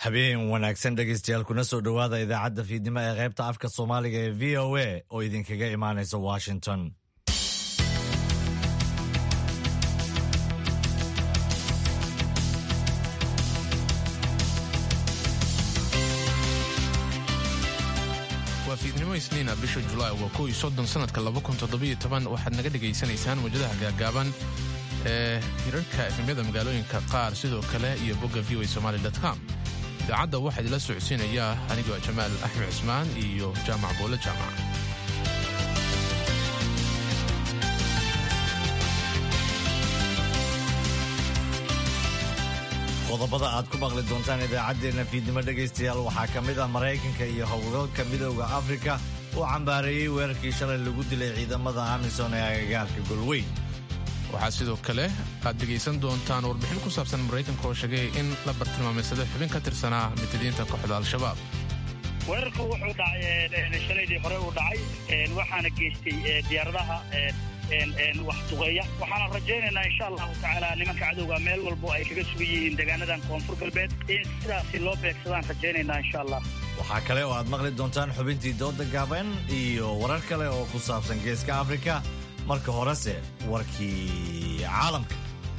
habeen wanaagsan dhegaystayaal kuna soo dhowaada idaacadda fiidnimo ee qaybta afka soomaaliga ee v o a oo idinkaga imaanaysa washington waa fiidnimo isniina bisha julaay waa kow iyo soddon sanadka laba kun toddobiyo toban waxaad naga dhegaysanaysaan mawjadaha gaagaaban ee hirarka efemyada magaalooyinka qaar sidoo kale iyo bogga v o somali com idaacadda waxaa idinla socodsiinayaa anigoo jamaal axmed cismaan iyo jaamac boole jaamac qodobada aad ku maqli doontaan idaacaddeenna fiidnimo dhegaystayaal waxaa ka mid ah maraykanka iyo howlgalka midowda afrika oo cambaareeyey weerarkii shalay lagu dilay ciidamada amisom ee agagaarka golweyn waxaa sidoo kale aad dhegaysan doontaan warbixin ku saabsan maraykanka oo sheegay in la bartilmaamaysada xubin ka tirsanaa mitadiinta kooxda al-shabaab weerarku wuxuu dhacay shalaydii hore uu dhacay waxaana geystay diyaaradaha wax duqeeya waxaana rajaynaynaa insha allahu tacaala nimanka cadowga meel walbo ay kaga sugan yihiin deegaanadan koonfur galbeed in sidaasi loo beegsadaan rajaynaynaa insha allah waxaa kale oo aad maqli doontaan xubintii dooda gaaban iyo warar kale oo ku saabsan geeska afrika marka horese warkii caalamka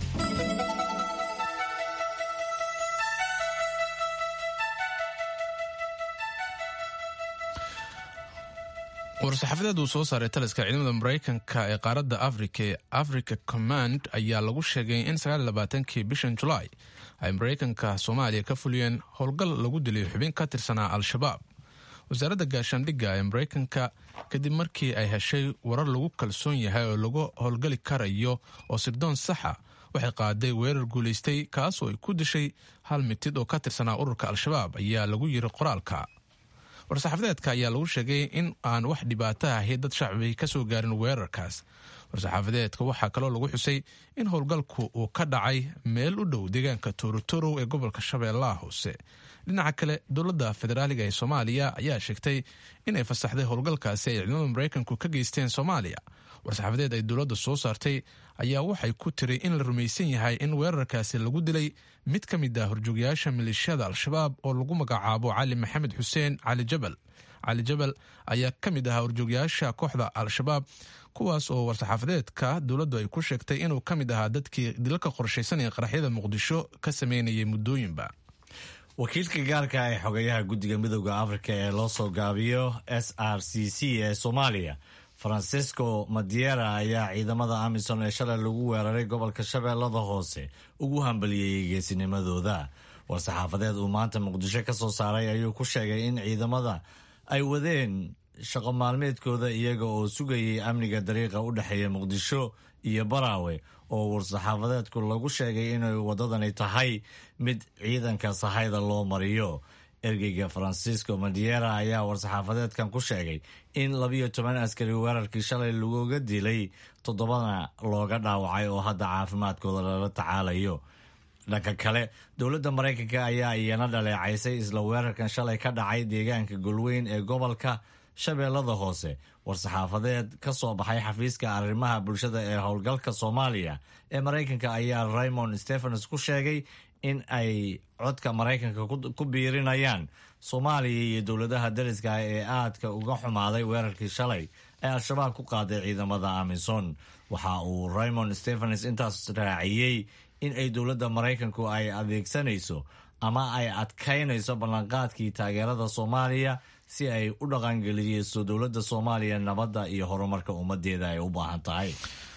war-saxaafadeed uu soo saaray taliska ciidamada maraykanka ee qaaradda afrika ee africa command ayaa lagu sheegay in sagaalabaatanki bishan julaay ay maraykanka soomaaliya ka fuliyeen howlgal lagu dilay xubin ka tirsanaa al-shabaab wasaaradda gaashaandhigga ee maraykanka kadib markii ay heshay warar lagu kalsoon yahay oo lagu howlgali karayo oo sirdoon saxa waxay qaaday weerar guulaystay kaasoo ay ku dishay hal mitid oo ka tirsanaa ururka al-shabaab ayaa lagu yiri qoraalka war-saxaafadeedka ayaa lagu sheegay in aan wax dhibaato ahi dad shacbi ka soo gaarin weerarkaas war-saxaafadeedka waxaa kaloo lagu xusay in howlgalku uu ka dhacay meel u dhow deegaanka torotorow ee gobolka shabeellaha hoose dhinaca kale dowladda federaaliga ee soomaaliya ayaa sheegtay inay fasaxday howlgalkaasi ay ciidamada maraykanku ka geysteen soomaaliya war-saxaafadeed ay dowladda soo saartay ayaa waxay ku tiri in la rumaysan yahay in weerarkaasi lagu dilay mid ka mid ah horjoogayaasha maleeshiyada al-shabaab oo lagu magacaabo cali maxamed xuseen cali jabal cali jabal ayaa ka mid ahaa horjoogayaasha kooxda al-shabaab kuwaas oo war-saxaafadeedka dowladdu ay ku sheegtay inuu ka mid ahaa dadkii dilalka qorshaysan ee qaraxyada muqdisho ka sameynayay muddooyinba wakiilka gaarka ee xogayaha guddiga midowda afrika ee loo soo gaabiyo s r c c ee soomaaliya francisco madiera ayaa ciidamada amisom ee shalay lagu weeraray gobolka shabeellada hoose ugu hambaliyeyey geesinimadooda war-saxaafadeed uu maanta muqdisho ka soo saaray ayuu ku sheegay in ciidamada ay wadeen shaqo maalmeedkooda iyaga oo sugayay amniga dariiqa u dhexeeya muqdisho iyo baraawe oo war-saxaafadeedku lagu sheegay inay waddadani tahay mid ciidanka sahayda loo mariyo ergeyga francisco madiera ayaa war-saxaafadeedkan ku sheegay in labiyo toban askari weerarkii shalay laguga dilay toddobana looga dhaawacay oo hadda caafimaadkooda lala tacaalayo dhanka kale dowladda maraykanka ayaa iyana dhaleecaysay isla weerarkan shalay ka dhacay deegaanka golweyn ee gobolka shabeellada hoose war-saxaafadeed ka soo baxay xafiiska arrimaha bulshada ee howlgalka soomaaliya ee maraykanka ayaa raymond stephens ku sheegay in ay codka maraykanka ku biirinayaan soomaaliya iyo dowladaha dariska ee aadka uga xumaaday weerarkii shalay ee al-shabaab ku qaaday ciidamada amison waxa uu raymond stephens intaas raaciyey in ay dowladda maraykanku ay adeegsanayso ama ay adkaynayso ballanqaadkii taageerada soomaaliya si ay u dhaqangeliyeyso dowladda soomaaliya nabadda iyo horumarka ummadeeda ay u baahan tahay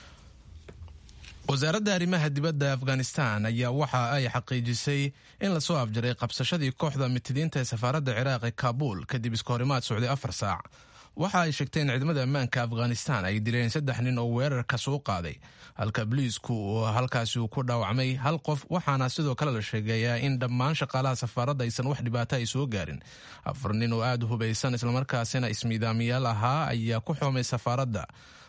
wasaaradda arrimaha dibadda afghanistan ayaa waxa ay xaqiijisay in lasoo afjaray qabsashadii kooxda mitidiinta ee safaaradda ciraaq ee kaabuul kadib iskahorimaad socday afar saac waxa ay sheegtay in ciidamada ammaanka afghanistan ay dileen saddex nin oo weerarka soo qaaday halka boliisku halkaasi uu ku dhaawacmay hal qof waxaana sidoo kale la sheegayaa in dhammaan shaqaalaha safaaradda aysan wax dhibaato ay soo gaarin afar nin oo aada u hubaysan islamarkaasina ismiidaamiyaal ahaa ayaa ku xoomay safaaradda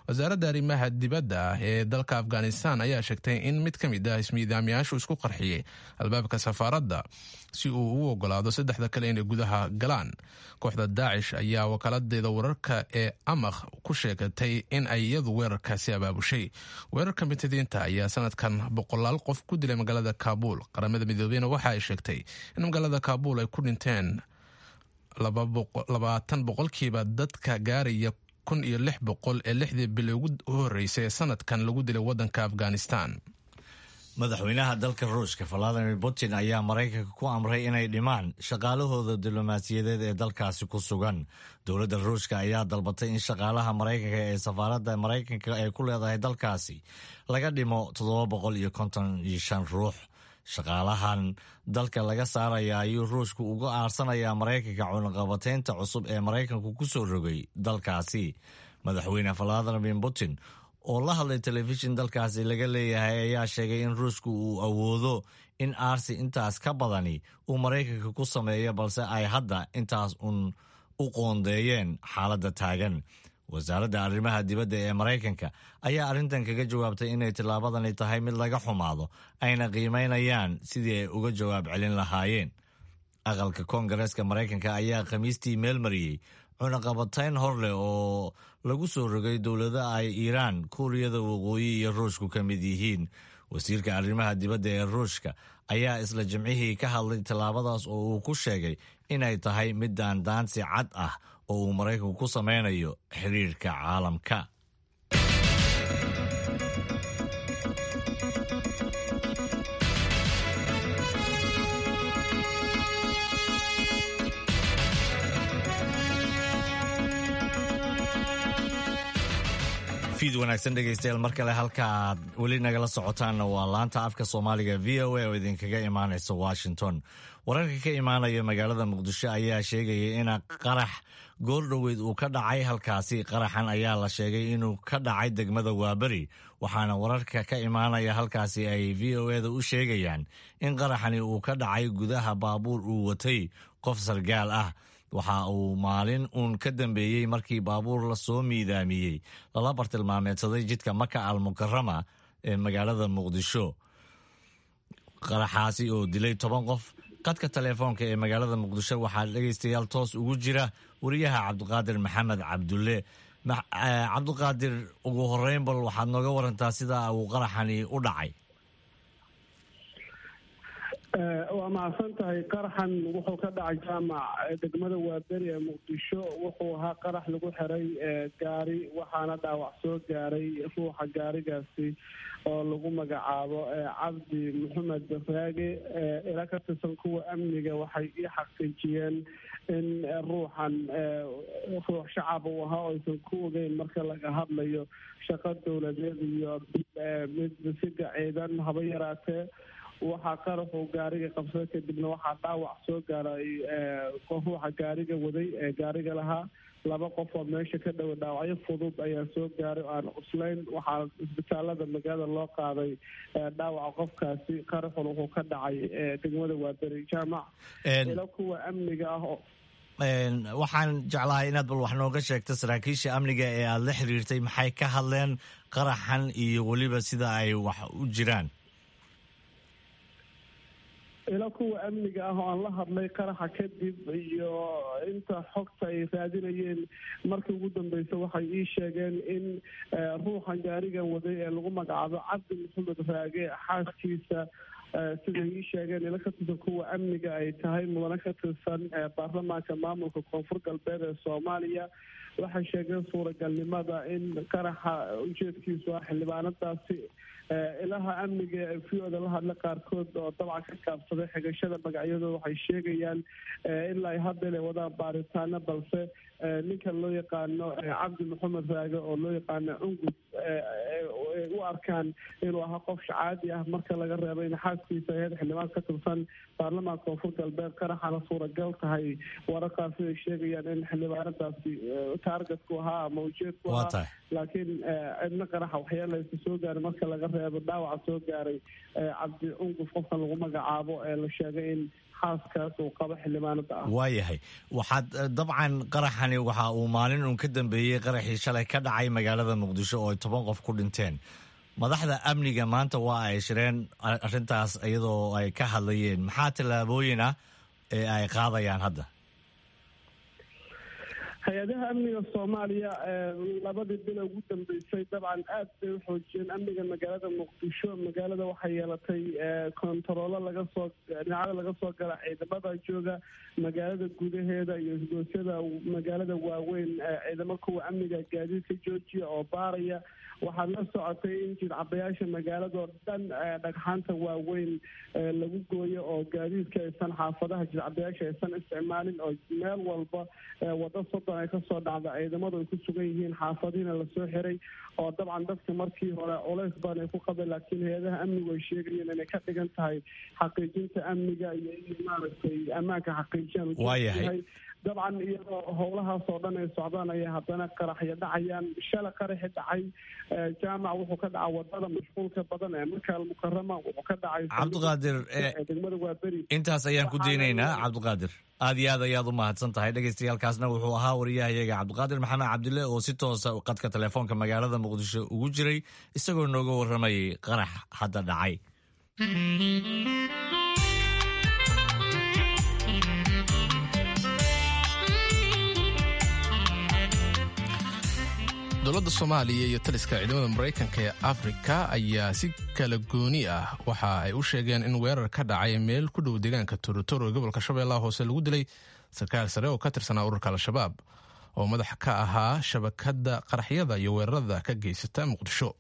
wasaaradda arrimaha dibadda ah ee dalka afghanistan ayaa sheegtay in mid ka mid ah ismiidaamiyaashu isku qarxiyey albaabka safaaradda si uu u ogolaado saddexda kale inay gudaha galaan kooxda daacish ayaa wakaladeeda wararka ee amakh ku sheegatay in ay iyadu weerarkaasi abaabushay weerarka mitidiinta ayaa sanadkan boqolaal qof ku dilay magaalada kaabuul qaramada midoobeyna waxa ay sheegtay in magaalada kaabuul ay ku dhinteen labaatan boqolkiiba dadka gaaraya kun iyo lix boqol ee lixdii bil ugu horeysay ee sanadkan lagu dilay wadanka afghanistan madaxweynaha dalka ruushka valadimir putin ayaa maraykanka ku amray inay dhimaan shaqaalahooda diblomaasiyadeed ee dalkaasi ku sugan dowladda ruushka ayaa dalbatay in shaqaalaha maraykanka ee safaaradda maraykanka ay ku leedahay dalkaasi laga dhimo toddoba boqol iyo konton iyo shan ruux shaqaalahan dalka laga saaraya ayuu ruushku uga aarsanayaa maraykanka cunaqabateynta cusub ee maraykanku ku soo rogay dalkaasi madaxweyne valadimir putin oo la hadlay telefishin dalkaasi laga leeyahay ayaa sheegay in ruushku uu awoodo in aarsi intaas ka badani uu maraykanka ku sameeyo balse ay hadda intaas uun u qoondeeyeen xaaladda taagan wasaaradda arrimaha dibadda ee maraykanka ayaa arrintan kaga jawaabtay inay tillaabadani tahay mid laga xumaado ayna qiimaynayaan sidii ay uga jawaab celin lahaayeen aqalka koongareeska maraykanka ayaa khamiistii meel mariyey cunaqabatayn hor leh oo lagu soo rogay dowlada ay iiraan kuuriyada waqooyi iyo ruushku ka mid yihiin wasiirka arrimaha dibadda ee ruushka ayaa isla jimcihii ka hadlay tallaabadaas oo uu ku sheegay inay tahay mid daandaansi cad ah oo uu maraykanku ku sameynayo xiriirka caalamka fiid wanaagsan dhegaystayaal mar kale halka aad weli nagala socotaanna waa laanta afka soomaaliga v o a oo idinkaga imaanaysa washington wararka ka imaanaya magaalada muqdisho ayaa sheegaya in qarax goordhoweyd uu ka dhacay halkaasi qaraxan ayaa la sheegay inuu ka dhacay degmada waaberi waxaana wararka ka imaanaya halkaasi ay v o eda u sheegayaan in qaraxani uu ka dhacay gudaha baabuur uu watay qof sargaal ah waxa uu maalin uun ka dambeeyey markii baabuur la soo miidaamiyey lala bartilmaameedsaday jidka maka al mukarama ee magaalada muqdisho qaraxaasi oo dilay toban qof qadka teleefoonka ee magaalada muqdisho waxaa dhegaystayaal toos ugu jira wariyaha cabdiqaadir maxamed cabdulle cabdiqaadir ugu horeyn bal waxaad nooga warantaa sida uu qaraxani u dhacay waa mahadsan tahay qaraxan wuxuu ka dhacay jaamac degmada waaberi ee muqdisho wuxuu ahaa qarax lagu xiray gaari waxaana dhaawac soo gaaray ruuxa gaarigaasi oo lagu magacaabo cabdi maxamed raage ila ka tirsan kuwa amniga waxay ii xaqiijiyeen in ruuxan ruux shacab uu ahaa oo aysan ku ogeyn marka laga hadlayo shaqo dowladeed iyo mid siga ciidan haba yaraatee waxaa qaraxuu gaariga qabsaday kadibna waxaa dhaawac soo gaaray ruuxa gaariga waday ee gaariga lahaa laba qof oo meesha ka dhowa dhaawacyo fudud ayaa soo gaaray oo aan cuslayn waxaa isbitaalada magaalada loo qaaday dhaawaca qofkaasi qaraxun wuxuu ka dhacay degmada waaberi jaamac ilo kuwa amniga ah oo waxaan jeclahay inaad bal wax nooga sheegto saraakiisha amniga ee aada la xiriirtay maxay ka hadleen qaraxan iyo weliba sida ay wax u jiraan ilo kuwa amniga ah oo aan la hadlay qaraxa kadib iyo inta xogta ay raadinayeen markii ugu dambeysa waxay ii sheegeen in ruuxan gaarigan waday ee lagu magacaabo cabdi maxamed raage xaaskiisa siday ii sheegeen ilo ka tirsan kuwa amniga ay tahay mudane ka tirsan baarlamaanka maamulka koonfur galbeed ee soomaaliya waxay sheegeen suuragalnimada in qaraxa ujeedkiisu ah xildhibaanadaasi ilaha amniga ee v o da la hadla qaarkood oo dabcan ka kaabsaday xigashada magacyadooda waxay sheegayaan ilaa ay hadda inay wadaan baaritaano balse ninka loo yaqaano cabdi maxamed raage oo loo yaqaano cungus u arkaan inuu ahaa qof shacaadi ah marka laga reebo in xaaskiisa ahayd xildhibaan ka tirsan baarlamaanka koonfur galbeed qaraxana suuragal tahay wararkaasi ay sheegayaan in xildhibaanadaasi taargetku ahaa ama ujeedku ahaa laakiin cidna qaraxa waxyeelaysa soo gaaray marka laga reebo dhaawaca soo gaaray cabdi cungus qofkan lagu magacaabo ee la sheegay in xaaskaas uu qabo xildhibaanada ah waayahay waxaad dabcan qaraxani waxa uu maalin uun ka dambeeyey qaraxii shalay ka dhacay magaalada muqdisho oo ay toban qof ku dhinteen madaxda amniga maanta waa ay shireen arrintaas iyadoo ay ka hadlayeen maxaa tallaabooyin ah ee ay qaadayaan hadda hay-adaha amniga soomaaliya labadii bil ugu dambeysay dabcan aad bay u xoojiyeen amniga magaalada muqdisho magaalada waxay yeelatay kontaroolo laga soo dhinacada laga soo gala ciidamada jooga magaalada gudaheeda iyo isgoosyada magaalada waaweyn ciidamo kuwa amniga gaadiidka joojiya oo baaraya waxaad la socotay in jidcabayaasha magaaladoo dhan dhagxaanta waaweyn lagu gooyo oo gaadiidka aysan xaafadaha jidcabayaasha aysan isticmaalin oo meel walba wado soddon ay kasoo dhacda ciidamadu ay ku sugan yihiin xaafadihiina lasoo xiray oo dabcan dadka markii hore culays badan ay ku qabeen laakiin hay-adaha amnigu ay sheegayeen inay ka dhigan tahay xaqiijinta amniga iyo in maaragtay ammaanka xaqiijiyaan ujeedayahay dabcan iyadoo howlahaas oo dhan ay socdaan ayaa haddana qaraxyo dhacayaan shala qaraxi dhacay jaamac wuxuu ka dhaca wadada mashquulka badan ee marka almukarama wuxuu ka dhacay cabdiqaadir degmada waaberi intaas ayaan ku daynaynaa cabdiqaadir aad iyo aad ayaad u mahadsan tahay dhegeystayaalkaasna wuxuu ahaa wariyahayaga cabdiqaadir maxamed cabdille oo si toosa qadka telefoonka magaalada muqdisho ugu jiray isagoo nooga warramayay qarax hadda dhacay dowladda soomaaliya iyo taliska ciidamada maraykanka ee afrika ayaa si kala gooni ah waxa ay u sheegeen in weerar ka dhacay meel ku dhow deegaanka torotoro ee gobolka shabeellaha hoose lagu dilay sarkaal sare oo ka tirsanaa ururka al-shabaab oo madax ka ahaa shabakadda qaraxyada iyo weerarada ka geysata muqdisho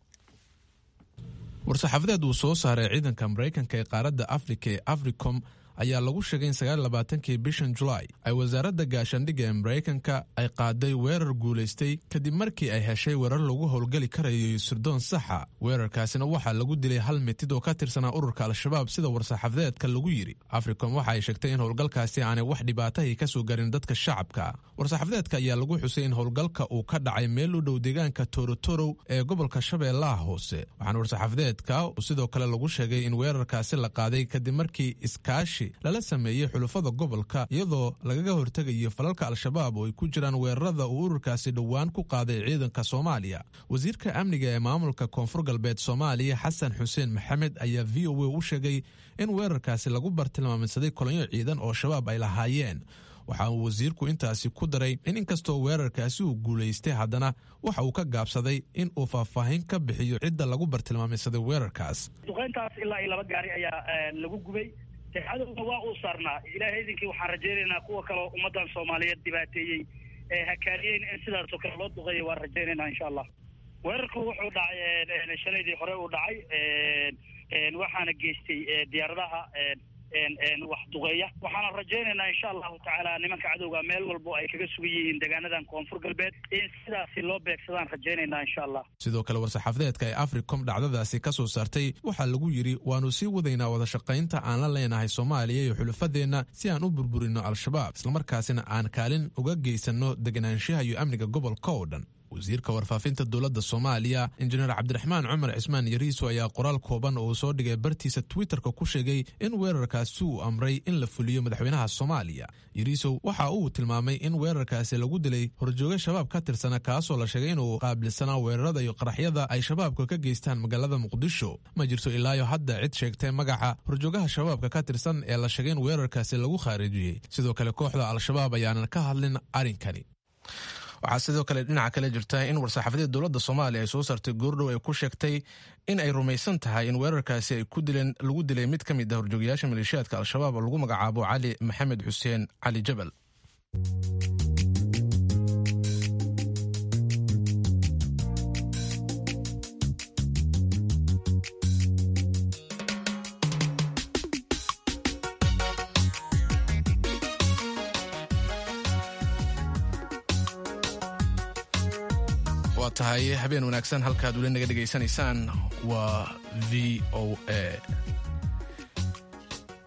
war-saxaafadeed uu soo saaray ciidanka maraykanka ee qaaradda afrika ee africom ayaa lagu sheegay in sagaallabaatankii bishan julaay ay wasaaradda gaashaandhigga ee maraykanka ay qaaday weerar guulaystay kadib markii ay heshay weerar lagu howlgeli karayo sirdoon saxa weerarkaasina waxaa lagu dilay hal mitid oo ka tirsanaa ururka al-shabaab sida war-saxaafadeedka lagu yidhi africom waxa ay sheegtay in howlgalkaasi aanay wax dhibaatahii ka soo garin dadka shacabka war-saxaafadeedka ayaa lagu xusay in howlgalka uu ka dhacay meel u dhow deegaanka torotorow ee gobolka shabeellaha hoose waxaana war-saxaafadeedka sidoo kale lagu sheegay in weerarkaasi la qaaday kadib markii iskaashi lala sameeyey xulufada gobolka iyadoo lagaga hortegayo falalka al-shabaab oo ay ku jiraan weerarada uu ururkaasi dhowaan ku qaaday ciidanka soomaaliya wasiirka amniga ee maamulka koonfur galbeed soomaaliya xasan xuseen maxamed ayaa v o a u sheegay in weerarkaasi lagu bartilmaaminsaday kolonyo ciidan oo shabaab ay lahaayeen waxa uu wasiirku intaasi ku daray in inkastoo weerarkaasi uu guulaystay haddana waxa uu ka gaabsaday in uu faahfaahin ka bixiyo cidda lagu bartilmaameysaday weerarkaas duqeyntaas ilaa iyo laba gaari ayaa lagu gubay cadowna waa uu saarnaa ilaahay idinkii waxaan rajaynaynaa kuwa kaleo ummaddan soomaaliyeed dhibaateeyey ee hakaariyeen in sidaasoo kale loo duqeeya waan rajaynaynaa insha allah weerarku wuxuu dhacay shalaydii hore uu dhacay waxaana geystay diyaaradaha wax duqeeya waxaana rajaynaynaa insha allahu tacaala nimanka cadowga meel walbo ay kaga sugan yihiin deegaanadan koonfur galbeed in sidaasi loo beegsadaan rajaynaynaa insha allah sidoo kale war-saxaafadeedka ee africom dhacdadaasi ka soo saartay waxaa lagu yidhi waannu sii wadaynaa wadashaqaynta aan la leenahay soomaaliya iyo xulufadeenna si aan u burburino al-shabaab islamarkaasina aan kaalin uga geysanno deganaanshaha iyo amniga gobolka oo dhan wasiirka warfaafinta dowladda soomaaliya injineer cabdiraxmaan cumar cismaan yariiso ayaa qoraal kooban oo uu soo dhigay bartiisa twitterka ku sheegay in weerarkaasi uu amray in la fuliyo madaxweynaha soomaaliya yariisow waxa uu tilmaamay in weerarkaasi lagu dilay horjooge shabaab ka tirsana kaasoo la sheegay inuu qaabilsanaa weerarada iyo qaraxyada ay shabaabka ka geystaan magaalada muqdisho ma jirto ilaayo hadda cid sheegtay magaca horjoogaha shabaabka ka tirsan ee la sheegay in weerarkaasi lagu khaarijiyey sidoo kale kooxda al-shabaab ayaanan ka hadlin arrinkani waxaa sidoo kale dhinaca kale jirta in war-saxaafadeed dowladda soomaaliya ay soo saartay goordhow ay ku sheegtay in ay rumaysan tahay in weerarkaasi ay ku dileen lagu dilay mid ka mid ah horjoogayaasha maleeshiyaadka al-shabaab oo lagu magacaabo cali maxamed xuseen cali jabal waa tahay habeen wanaagsan halkaad weli naga dhegaysanaysaan waa v o a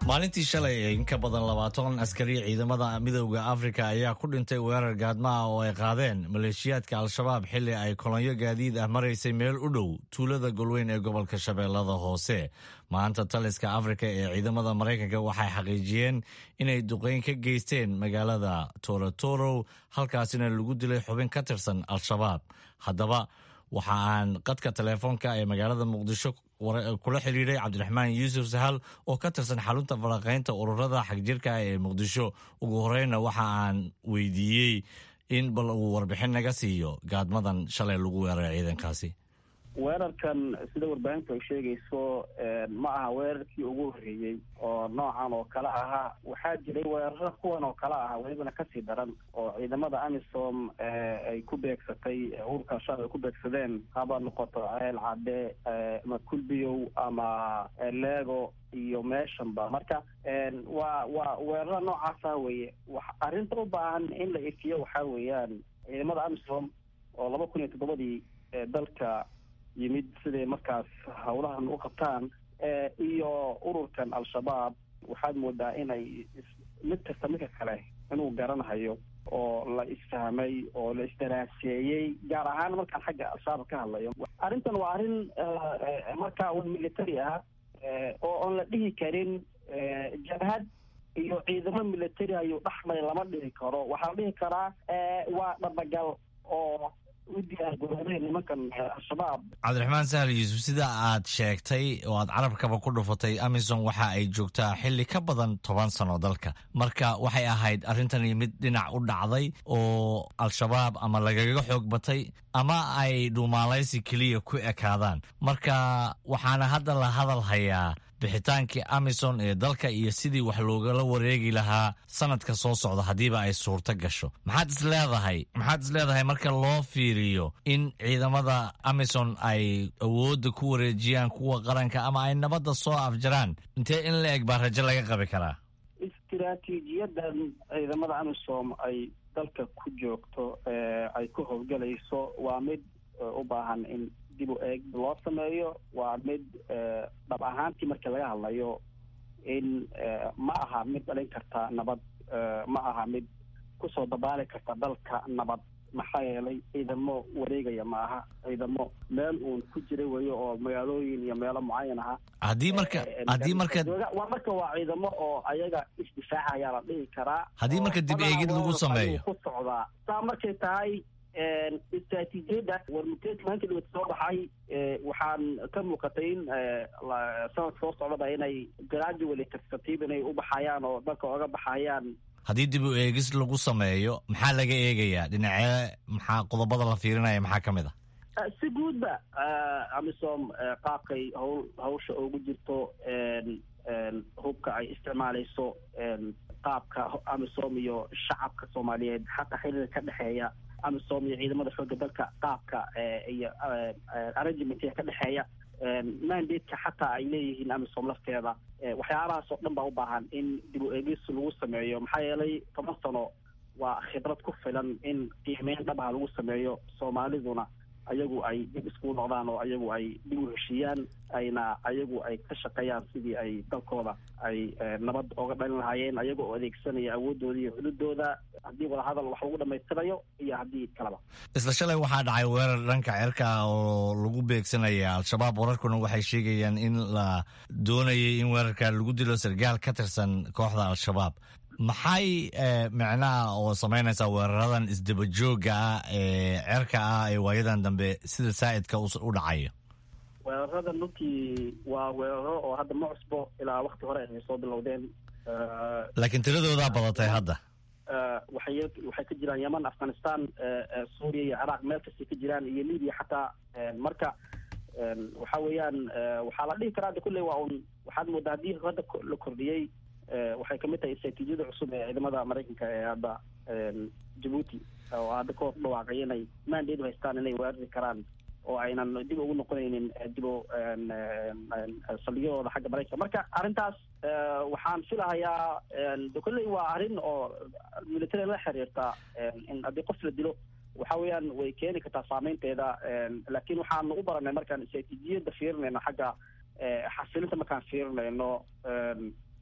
maalintii shalay in ka badan labaatan askari ciidamada midowda afrika ayaa ku dhintay weerar gaadmaha oo ay qaadeen maleeshiyaadka al-shabaab xilli ay kolonyo gaadiid ah maraysay meel u dhow tuulada golweyn ee gobolka shabeellada hoose maanta taliska afrika ee ciidamada maraykanka waxay xaqiijiyeen inay duqeyn ka geysteen magaalada torotoro halkaasina lagu dilay xubin ka tirsan al-shabaab haddaba waxa aan qadka teleefoonka ee magaalada muqdisho kula xiriiray cabdiraxmaan yuusuf sahal oo ka tirsan xarunta falanqaynta ururada xagjirka ah ee muqdisho ugu horeyna waxa aan weydiiyey in bal uu warbixin naga siiyo gaadmadan shalay lagu weeraray ciidankaasi weerarkan sida warbaahintu ay sheegayso ma aha weerarkii ugu horreeyey oo noocan oo kale ahaa waxaa jiray weeraro kuwan oo kale ah welibana kasii daran oo ciidamada amisom ay ku beegsatay urka shal ay ku beegsadeen haba noqoto ceel cadde ama kulbiyow ama leego iyo meeshanba marka waa waa weeraro noocaasa weye arrinta u baahan in la ifiyo waxaa weeyaan ciidamada amisom oo laba kun iyo toddobadii dalka yimid siday markaas hawlahan u qabtaan iyo ururkan al-shabaab waxaad moodaa inay mid kasta midka kale inuu garanahayo oo la isfahmay oo la isdaraaseeyey gaar ahaan markaan xagga al-shabaab ka hadlayo arrintan waa arrin markaa un military ah oo oon la dhihi karin jabhad iyo ciidamo military ayuu dhaxlay lama dhihi karo waxaa la dhihi karaa waa dhabagal oo cabdiraxmaan sahal yuusuf sida aad sheegtay oo aad carabkaba ku dhufatay amison waxa ay joogtaa xilli ka badan toban sano dalka marka waxay ahayd arrintani mid dhinac u dhacday oo al-shabaab ama lagaga xoog batay ama ay dhuumaalaysi keliya ku ekaadaan marka waxaana hadda la hadal hayaa bixitaankii amison ee dalka iyo sidii wax loogala wareegi lahaa sanadka soo socda haddiiba ay suurto gasho maxaad is leedahay maxaad is leedahay marka loo fiiriyo in ciidamada amison ay awoodda ku wareejiyaan kuwa qaranka ama ay nabadda soo afjaraan intee in la eg baa rajo laga qabi karaa istiraatiijiyadan ciidamada amisom ay dalka ku joogto ay ku howlgalayso waa mid u baahan in dib u eeg loo sameeyo waa mid dhab ahaantii markii laga hadlayo in ma aha mid dhalin karta nabad ma aha mid kusoo dabaali karta dalka nabad maxaa yeelay ciidamo wareegaya ma aha ciidamo meel uun ku jira weyo oo magaalooyin iyo meelo mucayan aha haddii marka haddii marka waa marka waa ciidamo oo ayaga isdifaaca ayaa la dhihi karaa haddii marka dib eegid lagu sameeyo ku socdaa saa markay tahay istraatiijiyadda warmuteedka maanta dhawad soo baxay waxaan ka muuqatay in sanadka soo socdaba inay gradually tartatiib inay u baxayaan oo dalka oga baxayaan haddii dib u eegis lagu sameeyo maxaa laga eegayaa dhinacee maxaa qodobada la fiirinaya maxaa ka mid ah si guudba amisom qaabkay hawl hawsha ugu jirto hubka ay isticmaalayso qaabka amisom iyo shacabka soomaaliyeed xataa xiriirka ka dhexeeya amisom iyo ciidamada xoogga dalka qaabka iyo arrangementka ka dhexeeya mandateka xataa ay leeyihiin amisom lafteeda waxyaabahaas oo dhan baa u baahan in dib u eegis lagu sameeyo maxaa yeelay toban sano waa khibrad ku filan in qiimeyn dhabaha lagu sameeyo soomaaliduna ayagu ay dib iskugu noqdaan oo ayagu ay dib u heshiiyaan ayna ayagu ay ka shaqeeyaan sidii ay dalkooda ay nabad oga dhalin lahaayeen ayaga oo adeegsanaya awoodooda iyo xududooda haddii wadahadal wax lagu dhamaystirayo iyo haddii kaleba isla shalay waxaa dhacay weerar dhanka cirka oo lagu beegsanaya al-shabaab wararkuna waxay sheegayaan in la doonayay in weerarka lagu dilo sargaal ka tirsan kooxda al-shabaab maxay micnaha oo samaynaysaa weeraradan isdabajooga ah ee cerka ah ee waayadan dambe sida saa'idka u dhacaya weeraradan runtii waa weeraro oo hadda ma cusbo ilaa wakti hore ay soo bilowdeen laakiin tiradoodaa badatay hadda waxay waxay ka jiraan yeman afghanistan suuriya iyo ciraaq meel kastay ka jiraan iyo libiya xataa marka waxa weeyaan waxaa la dhihi karaa hadda kulley waa un waxaad moodaa haddii hadda la kordhiyey waxay kamid tahay istraatiijiyada cusub ee ciidamada maraykanka ee hadda jabuuti oo hadda ka hor dhawaaqay inay mandate haystaan inay weerari karaan oo aynan dib ugu noqonaynin dib u saldhigyadooda xagga maraykanka marka arrintaas waxaan filahayaa kolley waa arrin oo military la xiriirta in haddii qof la dilo waxa weeyaan way keeni kartaa saameynteeda laakiin waxaanu u baranay markaan istraatiijiyada fiirinayno xagga xasilinta markaan fiirinayno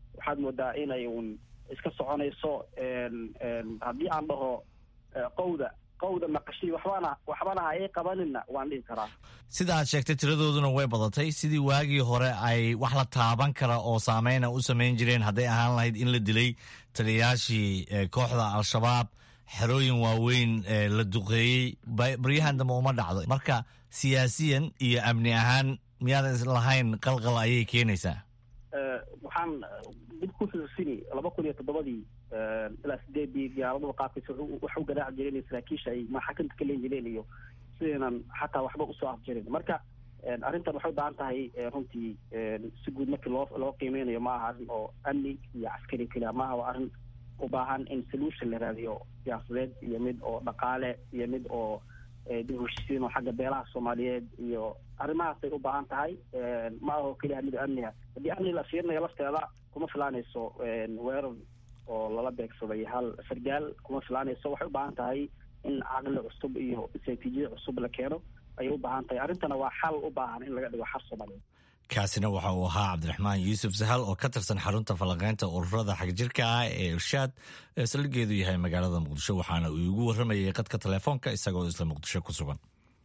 waxaad moodaa inay un iska soconayso haddii aan dhaho qowda qowda maqashii waxbana waxbana ha ii qabanina waan dhihi karaa sida aad sheegtay tiradooduna way badatay sidii waagii hore ay wax la taaban kara oo saameyna u samayn jireen hadday ahaan lahayd in la dilay taliyayaashii kooxda al-shabaab xerooyin waaweyn la duqeeyey baryahan dambe uma dhacdo marka siyaasiyan iyo amni ahaan miyaadan lahayn qalqal ayay keenaysaa waxaan dib ku xusuusini laba kun iyo toddobadii ilaa sideedii diyaaraduhu qaabkiisa wax u garaaci jireen saraakiisha ay maxakamta ka leen jireen iyo sidaynan xataa waxba usoo afjirin marka arrintan waxay u baahan tahay runtii si guud markii loo loo qiimeynayo ma aha arrin oo amni iyo caskari keliya maaha waa arrin u baahan in solution la raadiyo siyaasadeed iyo mid oo dhaqaale iyo mid oo dib heshiisiin oo xagga beelaha soomaaliyeed iyo arrimahaasay u baahan tahay ma aho keliya mid amniga haddii amni la fiirinayo lafteeda kuma filaanayso weerar oo lala beegsaday hal sargaal kuma filaanayso waxay u baahan tahay in caqli cusub iyo istraatiijiya cusub la keeno ayay u baahan tahay arrintana waa xal u baahan in laga dhigo xal soomaaliyeed kaasina waxa uu ahaa cabdiraxmaan yuusuf sahal oo ka tirsan xarunta falanqeynta ururada xagjirka ah ee irshaad ee saldhigeedu yahay magaalada muqdisho waxaana uu igu warramayay qadka telefoonka isagoo isla muqdisho ku sugan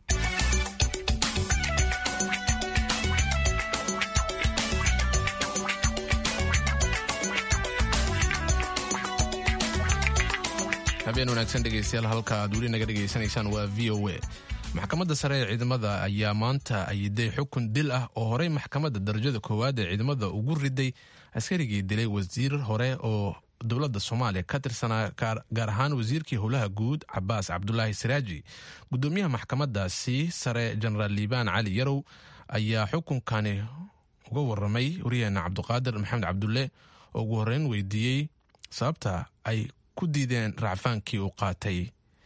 habeen wanaagsan dhegeystayaal halka aad weli naga dhegaysanaysaan waa v o a maxkamadda sare ee ciidamada ayaa maanta ayiday xukun dil ah oo horey maxkamadda darajada koowaad ee ciidamada ugu riday askarigii dilay wasiir hore oo dowladda soomaaliya ka tirsanaa gaar ahaan wasiirkii howlaha guud cabaas cabdulaahi siraaji gudoomiyaha maxkamadaasi sare jenaraal liibaan cali yarow ayaa xukunkani uga waramay waryaheena cabduqaadir maxamed cabdulle oo ugu horeyn weydiiyey sababta ay ku diideen racfaankii uu qaatay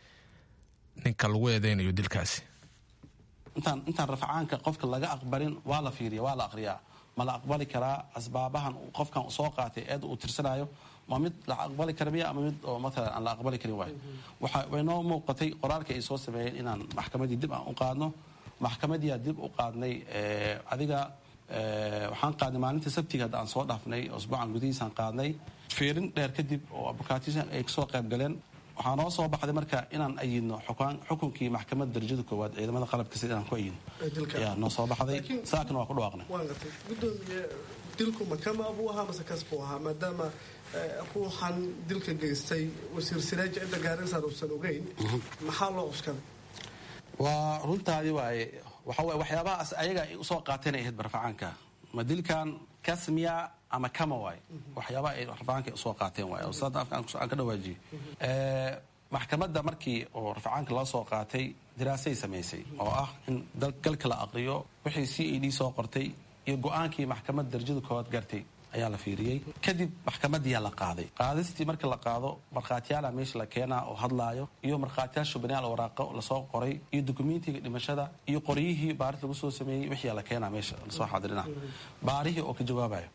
ninka lagu eedeynayo dilkaasi intaan intaan rafcaanka qofka laga aqbalin waa la fiiriya waa la aqriyaa ma la aqbali karaa asbaabahan qofkan soo qaatay eed uu tirsanayo ma mid la aqbali kara miya ama mid oo matalan aan la aqbali karin waayo waxa waynoo muuqatay qoraalka ay soo sameeyeen inaan maxkamadii dib aan u qaadno maxkamadiyaa dib u qaadnay adiga waxaan qaadnay maalinta sabtiga hadda aan soo dhaafnay usbuucan gudihiisaan qaadnay fiirin dheer kadib oo abukaatisan ay kasoo qayb galeen waxaa noo soo baxday marka inaan ayidno xukunkii maxkamadda darajada koowaad ciidamada qalabka sida inaan ku ayidno ayaa noo soo baxday saakana waa ku dhawaaqnay gudoomiye dilku makama buu ahaa mase kas buu ahaa maadaama ruuxan dilka geystay wasiir siraaji cidda gaarisan uusan ogeyn maxaa loo cuskaday waa runtaadi waaye waxa waye waxyaabahaas ayaga ay usoo qaateen ay ahayd barfacaanka ma dilkan kasmiya ama kama waay waxyaabaha ay rafacaanka usoo qaateen waay oo sada afka aan ka dhawaajiyey maxkamadda markii oo rafacaanka loo soo qaatay diraasay samaysay oo ah in galka la aqriyo wixii c a d soo qortay iyo go-aankii maxkamadda darajada koowaad gartay ayaa la fiiriyey kadib maxkamadiyaa la qaaday qaadistii marka la qaado markhaatiyaala meesha la keenaa oo hadlaayo iyo markhaatiyaal shubanayaal waraaqo lasoo qoray iyo dokumentiga dhimashada iyo qoryihii baaris lagu soo sameeyey wixii la keenaa meesha lasoo xaadirina baarihii oo ka jawaabayo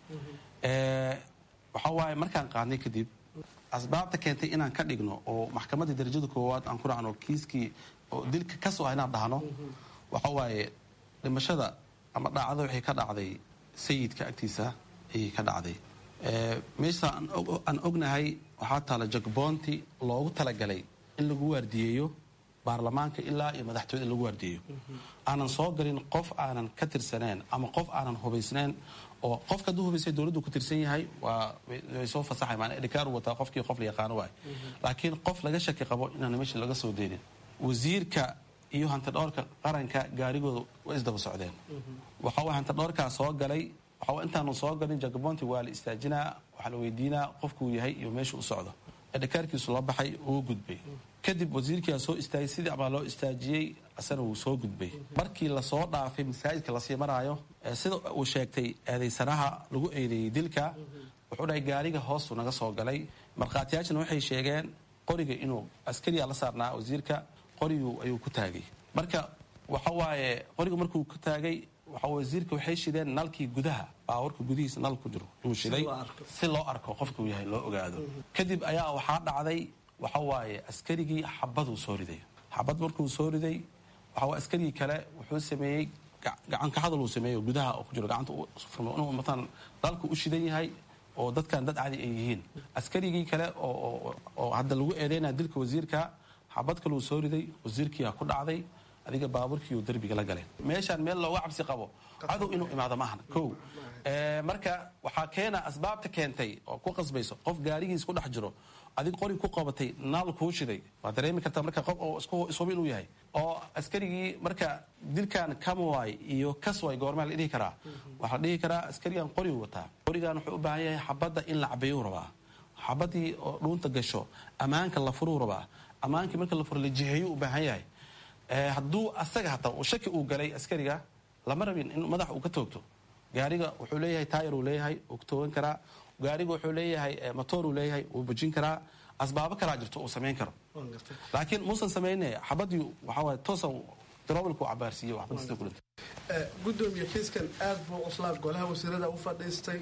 waxa waaye markaan qaadnay kadib asbaabta keentay inaan ka dhigno oo maxkamadda darajada koowaad aan ku dhacno kiiskii oo dilka kasoo ah inaan dhahno waxa waaye dhimashada ama dhacdo waxay ka dhacday sayidka agtiisa ayay ka dhacday meesha aan ognahay waxaa taala jagboonti loogu talagalay in lagu waardiyeeyo baarlamaanka ilaa iyo madaxtooyada in lagu waardiyeeyo aanan soo galin qof aanan ka tirsaneen ama qof aanan hubaysnayn oo qofka hadduu hubaysay dowladdu ku tirsan yahay waa way soo fasaxay maana edhikaaru wataa qofkii qof la yaqaano waay laakiin qof laga shaki qabo inaan meesha laga soo deenin wasiirka iyo hantidhoorka qaranka gaarigooda way isdaba socdeen waxa way hantidhoorkaa soo galay waxa intaanu soo galin jagabonti waa la istaajinaa waxaa la weydiinaa qofkuu yahay iyo meesha u socdo edhikaarkiisu la baxay uu gudbay kadib wasiirkiia soo istaagay sidii abaa loo istaajiyey asana wuu soo gudbay markii lasoo dhaafay masaajidka lasii maraayo sida uu sheegtay eedaysanaha lagu eedeeyey dilka wuxuu dhahay gaariga hoostu naga soo galay markhaatiyaashana waxay sheegeen qoriga inuu askariya la saarnaa wasiirka qorigu ayuu ku taagay marka waxa waaye qoriga markuu ku taagay waxa wasiirka waxay shideen nalkii gudaha baawarka gudihiisa nal ku jiro inuu shiday si loo arko qofkuu yahay loo ogaado kadib ayaa waxaa dhacday waxa waaye askarigii xabaduu soo riday xabad markuu soo riday waxa askarigii kale wuxuu sameeyey gacanka hadal uu sameeyo gudaha oo ku jiro gacanta inuu matalan dalku u shidan yahay oo dadkan dad cadi ay yihiin askarigii kale oo hadda lagu eedeynaya dilka wasiirka xabad kaluu soo riday wasiirkiia ku dhacday adiga baabuurkiiu derbiga la galay meeshaan meel looga cabsi qabo cadow inuu imaado maahan ko marka waxaa keena asbaabta keentay oo ku qasbayso qof gaarigiis ku dhex jiro adig qori ku qabatay naal kuu shiday waad dareemi kartaa marka qof oo ishuba inuu yahay oo askarigii marka dilkan kamaway iyo kasway goormaa la dhihi karaa waxaa la dhihi karaa askarigan qorigu wataa qorigan wuxuu u baahan yahay xabadda in la cabeeyuu rabaa xabadii oo dhuunta gasho ammaanka la furuu rabaa ammaankii marka la furo la jiheeyuu u baahan yahay hadduu asaga hataa shaki uu galay askariga lama rabin in madax uu ka toogto gaariga wuxuu leeyahay taayar uu leeyahay uu ka toogan karaa gaariga wuxuu leeyahay motoor uu leeyahay wuu bujin karaa asbaabo kalaa jirto uu samayn karo laakiin muusan samayne xabadii waxawaay toosa darobalku cabaarsiiye waxba sida ku dhintay gudoomiye kiiskan aad buu cuslaa golaha wasiirada u fadhiistay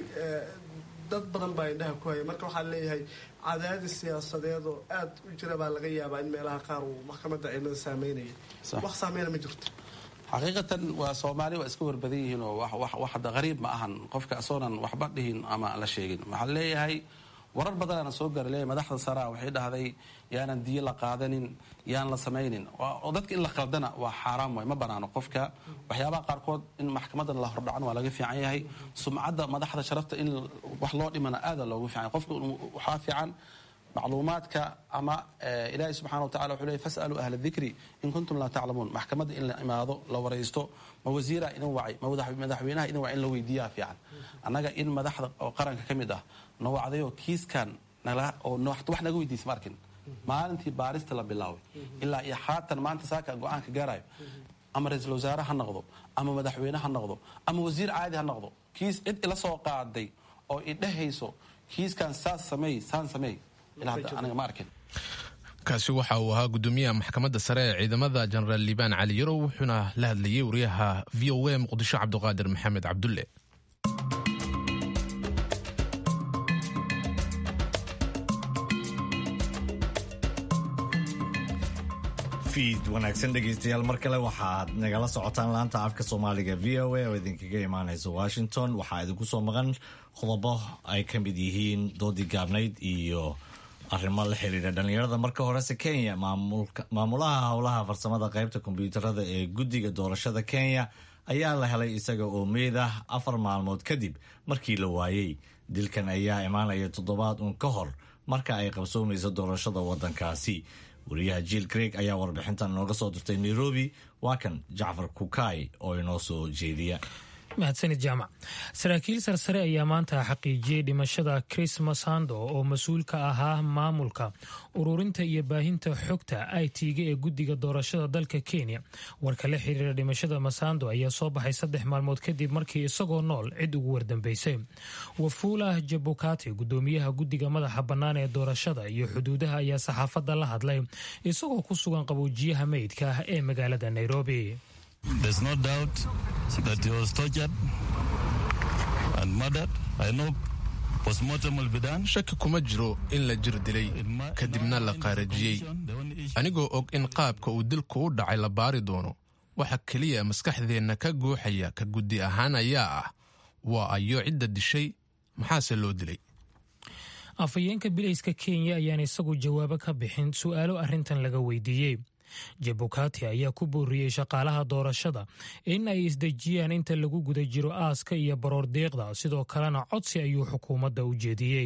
dad badan baa indhaha ku haya marka waxaa leeyahay cadaadis siyaasadeed oo aad u jira baa laga yaabaa in meelaha qaar uu maxkamadda ciidamada saameynaya wax saameyna ma jirto xaqiiqatan waa soomaali waa iska warbadan yihiin oo wax hadda qariib ma ahan qofka asoonan waxba dhihin ama la sheegin waxaa leeyahay warar badanaana soo gaara leeyahay madaxda saraa waxay dhahday yaanan diyo la qaadanin yaan la samaynin oo dadka in la qaldana waa xaaraam waay ma banaano qofka waxyaabaha qaarkood in maxkamadan la hordhacan waa laga fiican yahay sumcadda madaxda sharafta in wax loo dhimana aada loogu fiican yahay qofka waxaa fiican macluumaadka ama ilaahay subxana watacala wuxuu leey fasaluu ahla dikri in kuntum laa taclamuun maxkamadda in la imaado la waraysto ma wasiiraa idin wacay ma madaxweynaha idin wacay in la weydiiyaa fiican annaga in madaxda oo qaranka ka mid ah na wacdayoo kiiskan oo wax naga weydiisa ma arkin maalintii baarista la bilaabay ilaa iyo haatan maanta saaka go-aanka gaarayo ama ra-iisul wasaare ha noqdo ama madaxweyne ha noqdo ama wasiir caadi ha noqdo kiis cid ila soo qaaday oo idhehayso kiiskan saas sameey saan sameey kaasi waxa uu ahaa gudoomiyaha maxkamadda sare ee ciidamada jenaraal liibaan cali yarow wuxuuna la hadlayay wariyaha v o a muqdisho cabdiqaadir maxamed cabdulle fiid wanaagsan dhegaystayaal mar kale waxaad nagala socotaan laanta afka soomaaliga v o a oo idinkaga imaanaysa washington waxaa idinku soo maqan qodobo ay ka mid yihiin doodii gaabnayd iyo arrimo la xiriira dhallinyarada marka horese kenya maamulaha howlaha farsamada qaybta kombyuutarada ee guddiga doorashada kenya ayaa la helay isaga oo meyd ah afar maalmood kadib markii la waayey dilkan ayaa imaanaya toddobaad uun ka hor marka ay qabsoomayso doorashada waddankaasi wariyaha jiil greeg ayaa warbixintan inooga soo dirtay nairobi waa kan jacfar kukaay oo inoo soo jeediya mahadsanid jaamac saraakiil sarsare ayaa maanta xaqiijiyey dhimashada chris masando oo mas-uul ka ahaa maamulka ururinta iyo baahinta xogta i t-ga ee guddiga doorashada dalka kenya warka la xiriira dhimashada masando ayaa soo baxay saddex maalmood kadib markii isagoo nool cid ugu wardambeysay wafuulah jabukati gudoomiyaha guddiga madaxa bannaan ee doorashada iyo xuduudaha ayaa saxaafadda la hadlay isagoo ku sugan qaboojiyaha meydka ah ee magaalada nairobi There's no doubt that he was tortured and murdered. I know postmortem will be done. shaki kuma jiro in la jir dilay kadibna la qaarajiyey anigoo og in qaabka uu dilku u dhacay la baari doono waxa keliya maskaxdeenna ka guuxaya ka guddi ahaan ayaa ah waa ayo cidda dishay maxaase loo dilay afhayeenka bilayska kenya ayaan isagu jawaabo ka bixin su'aalo arrintan laga weydiiyey jabukati ayaa ku booriyey shaqaalaha doorashada in ay isdejiyaan inta lagu guda jiro aaska iyo baroor deeqda sidoo kalena codsi ayuu xukuumadda u jeediyey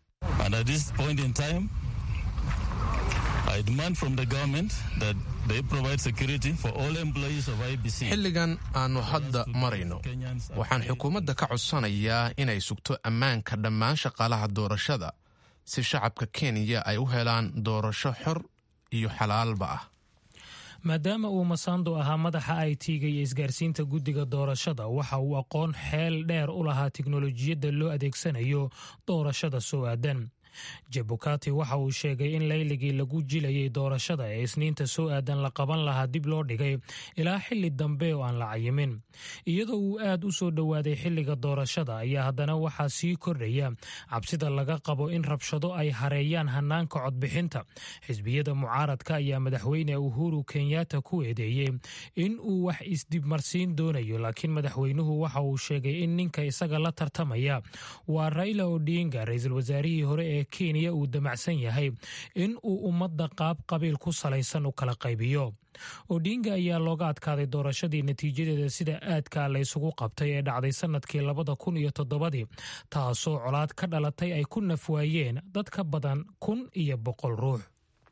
xilligan aannu hadda marayno waxaan xukuumadda ka codsanayaa inay sugto ammaanka dhammaan shaqaalaha doorashada si shacabka kenya ay u helaan doorasho xor iyo xalaalba ah maadaama uu masando ahaa madaxa i t-ga iyo isgaarsiinta guddiga doorashada waxa uu aqoon xeel dheer u lahaa tiknolojiyadda loo adeegsanayo doorashada soo aadan jabukati waxa uu sheegay in layligii lagu jilayay doorashada ee isniinta soo aadan la qaban lahaa dib loo dhigay ilaa xili dambe oo aan la cayimin iyadoo uu aad u soo dhowaaday xilliga doorashada ayaa haddana waxaa sii kordhaya cabsida laga qabo in rabshado ay hareeyaan hanaanka codbixinta xisbiyada mucaaradka ayaa madaxweyne uhuru kenyatta ku eedeeyey in uu wax isdibmarsiin doonayo laakiin madaxweynuhu waxa uu sheegay in ninka isaga la tartamaya waa raila odinga ra-iisul wasaarihii hore ee kenya uu damacsan yahay in uu ummadda qaab qabiil ku salaysan u kala qaybiyo odinga ayaa looga adkaaday doorashadii natiijadeeda sida aadka laysugu qabtay ee dhacday sanadkii labada kun iyo toddobadii taasoo colaad ka dhalatay ay ku nafwaayeen dad ka badan kun iyo boqol ruux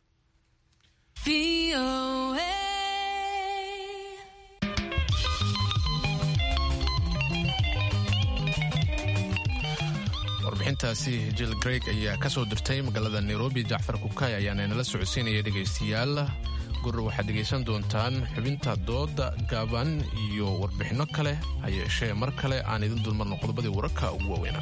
warbixintaasi jill greg ayaa ka soo dirtay magaalada nairobi jacfar kukay ayaana inala socodsiinaya dhegaystayaal gurur waxaad dhegaysan doontaan xubinta dooda gaaban iyo warbixinno kale ha yeeshee mar kale aan idin dulmarno qodobadii wararka ugu waaweynaa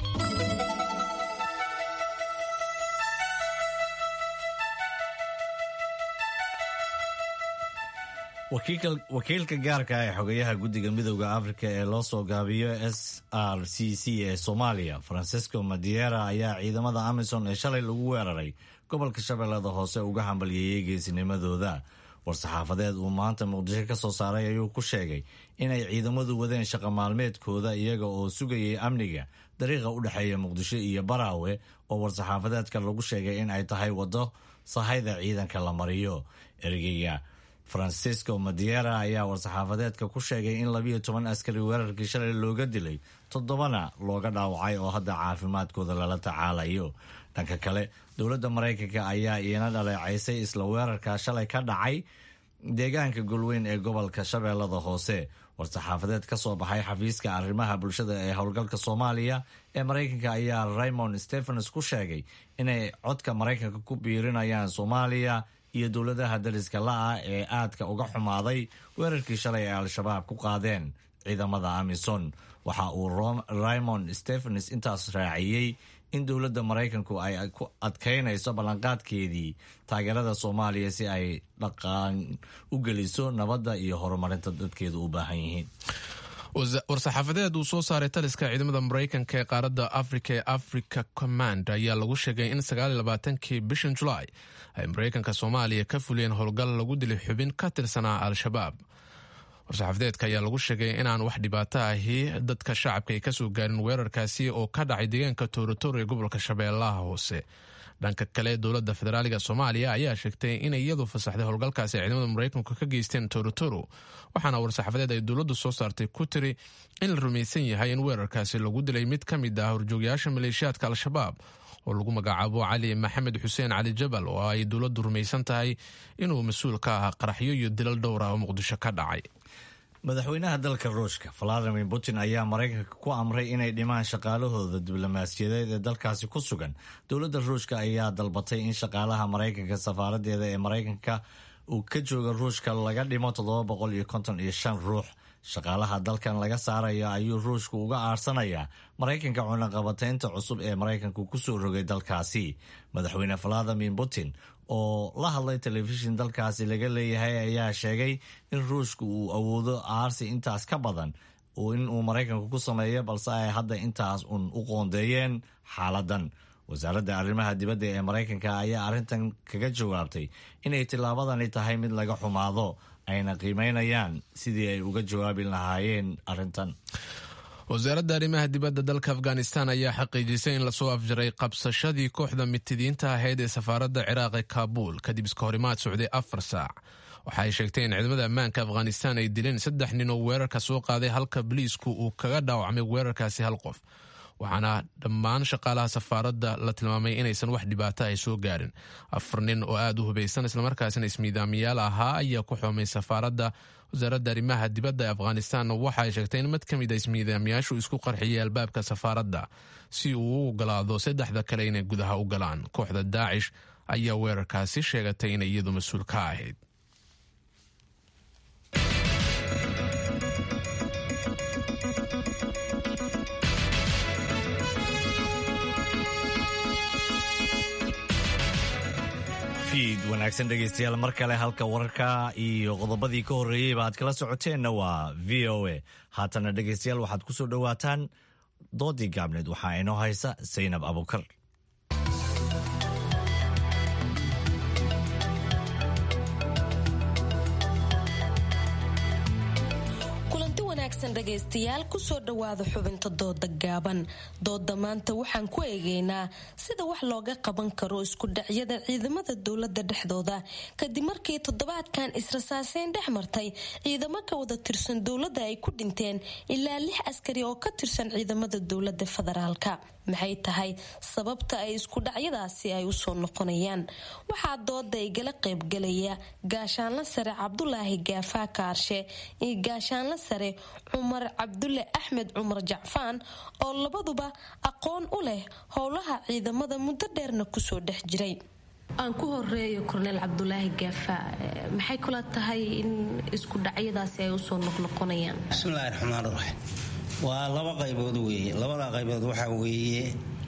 wakiilka gaarka ee xogayaha guddiga midooda afrika ee loo soo gaabiyo s r c c ee soomaaliya francisco madiera ayaa ciidamada amisom ee shalay lagu weeraray gobolka shabeellada hoose uga hambalyeeyey geesinimadooda war-saxaafadeed uu maanta muqdisho ka soo saaray ayuu ku sheegay inay ciidamadu wadeen shaqa maalmeedkooda iyaga oo sugayay amniga dariiqa u dhexeeya muqdisho iyo baraawe oo war-saxaafadeedka lagu sheegay in ay tahay waddo sahayda ciidanka la mariyo ergeyga francisco madiera ayaa war-saxaafadeedka ku sheegay in labiyo toban askari weerarkii shalay looga dilay toddobana looga dhaawacay oo hadda caafimaadkooda lala tacaalayo dhanka kale dowladda maraykanka ayaa iina dhaleecaysay isla weerarka shalay ka dhacay deegaanka golweyn ee gobolka shabeellada hoose war-saxaafadeed ka soo baxay xafiiska arrimaha bulshada ee howlgalka soomaaliya ee maraykanka ayaa raymond stephens ku sheegay inay codka maraykanka ku biirinayaan soomaaliya iyo dowladaha dariska la-ah ee aadka uga xumaaday weerarkii shalay ee al-shabaab ku qaadeen ciidamada amison waxa uu raymond stephens intaas raaciyey in dowladda maraykanku ay ku adkaynayso ballanqaadkeedii taageerada soomaaliya si ay dhaqaan u geliso nabadda iyo horumarinta dadkeedu u baahan yihiin war-saxaafadeed uu soo saaray taliska ciidamada maraykanka ee qaaradda afrika ee africa command ayaa lagu sheegay in sagaaliylabaatankii bishan julaay ay maraykanka soomaaliya ka fuliyeen howlgal lagu dilay xubin ka tirsanaa al-shabaab war-saxaafadeedka ayaa lagu sheegay inaan wax dhibaato ahi dadka shacabka ay kasoo gaarin weerarkaasi oo ka dhacay deegaanka toorotoro ee gobolka shabeellaha hoose dhanka kale dowladda federaaliga soomaaliya ayaa sheegtay inay iyadu fasaxday howlgalkaasi ay ciidamada maraykanku ka geysteen torotoro waxaana war-saxaafadeed ay dowladdu soo saartay ku tiri in la rumaysan yahay in weerarkaasi lagu dilay mid ka mid ah horjoogayaasha maleeshiyaadka al-shabaab oo lagu magacaabo cali maxamed xuseen cali jabal oo ay dowladdu rumaysan tahay inuu mas-uul ka ahaa qaraxyo iyo dilal dhowr ah oo muqdisho ka dhacay madaxweynaha dalka ruushka valadimir putin ayaa maraykanka ku amray inay dhimaan shaqaalahooda diblomaasiyadeed ee dalkaasi ku sugan dowladda ruushka ayaa dalbatay in shaqaalaha maraykanka safaaradeeda ee maraykanka uu ka jooga ruushka laga dhimo toddoba boqol iyo konton iyo shan ruux shaqaalaha dalkan laga saaraya ayuu ruushku uga aarsanayaa maraykanka cunaqabataynta cusub ee maraykanku kusoo rogay dalkaasi madaxweyne valadimir putin oo la hadlay telefishin dalkaasi laga leeyahay ayaa sheegay in ruushku uu awoodo aarsi intaas ka badan in uu maraykanku ku sameeyo balse ay hadda intaas un u qoondeeyeen xaaladan wasaaradda arrimaha dibadda ee maraykanka ayaa arrintan kaga jawaabtay inay tillaabadani tahay mid laga xumaado ayna qiimeynayaan sidii ay uga jawaabi lahaayeen arrintan wasaaradda arrimaha dibadda dalka afghanistan ayaa xaqiijisay in lasoo afjaray qabsashadii kooxda mitidiinta ahayd ee safaaradda ciraaq ee kaabuul kadib iska horimaad socday afar saac waxa ay sheegtay in ciidamada ammaanka afghanistan ay dileen saddex nin oo weerarka soo qaaday halka boliisku uu kaga dhaawacmay weerarkaasi hal qof waxaana dhammaan shaqaalaha safaaradda la tilmaamay inaysan wax dhibaato ay soo gaarin afar nin oo aada u hubaysan islamarkaasina ismiidaamiyaal ahaa ayaa ku xoomay safaaradda wasaaradda arrimaha dibadda ee afghanistan waxa ay sheegtay in mid ka mid a ismiidaamiyaashu isku qarxiyay albaabka safaaradda si uu u ogolaado saddexda kale inay gudaha u galaan kooxda daacish ayaa weerarkaasi sheegatay inay iyadu mas-uul ka ahayd wanaagsan dhegeystayaal mar kale halka wararka iyo qodobadii ka horreeyeyba aad kala socoteenna waa v o a haatana dhegeystayaal waxaad ku soo dhowaataan doodii gaabneed waxaa inoo haysa saynab abukar dhegaystayaal kusoo dhowaada xubinta dooda gaaban dooda maanta waxaan ku eegeynaa sida wax looga qaban karo isku dhacyada ciidamada dowlada dhexdooda kadib markii toddobaadkan israsaaseyn dhex martay ciidamo ka wada tirsan dowladda ay ku dhinteen ilaa lix askari oo ka tirsan ciidamada dowlada federaalka maxay tahay sababta ay isku dhacyadaasi ay usoo noqonayaan waxaa dooda igala qaybgalaya gaashaanla sare cabdulaahi gaafaa kaarshe iyo gaashaanla sare cumar cabdulle axmed cumar jacfaan oo labaduba aqoon u leh howlaha ciidamada muddo dheerna kusoo dhex jiray aan ku horeeyo korneel cabdulaahi gaafa maxay kula tahay in isku dhacyadaasi ay usoo noqnoqonayaan bismillahi raxmaan raxiim waa laba qaybood weeye labada qaybood waxaa weeye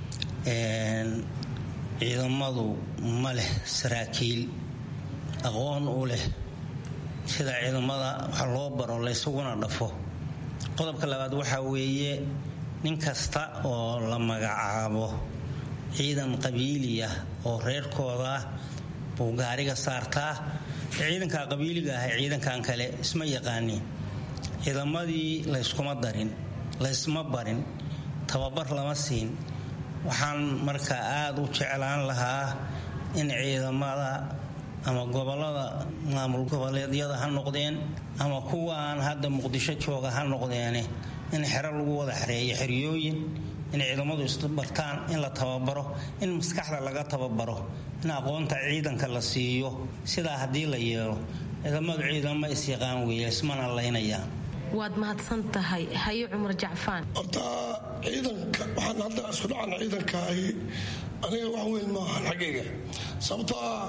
ciidamadu ma leh saraakiil aqoon u leh sida ciidamada wax loo baro laysuguna dhafo qodobka labaad waxaa weeye nin kasta oo la magacaabo ciidan qabiili ah oo reerkooda ah buu gaariga saartaa ciidanka qabiiliga ah ciidankan kale isma yaqaanin ciidamadii layskuma darin laysma barin tababar lama siin waxaan marka aada u jeclaan lahaa in ciidamada ama gobolada maamul goboleedyada ha noqdeen ama kuwaan hadda muqdisho jooga ha noqdeene in xero lagu wada xereeyo xeryooyin in ciidamadu isbartaan in la tababaro in maskaxda laga tababaro in aqoonta ciidanka la siiyo sidaa haddii la yeelo ciidamadu ciidamo isyaqaan weeye ismana laynayaan waad mahadsan tahay haye cumar jacfaan horta ciidanka waxaan hadda isku dhacan ciidanka ahi aniga wax weyn maahan xaggayga sababtoo ah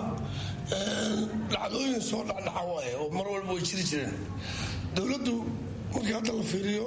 dhacdooyin soo dhacdhaca waaye oo mar walba way jiri jireen dowladdu markii hadda la fiiriyo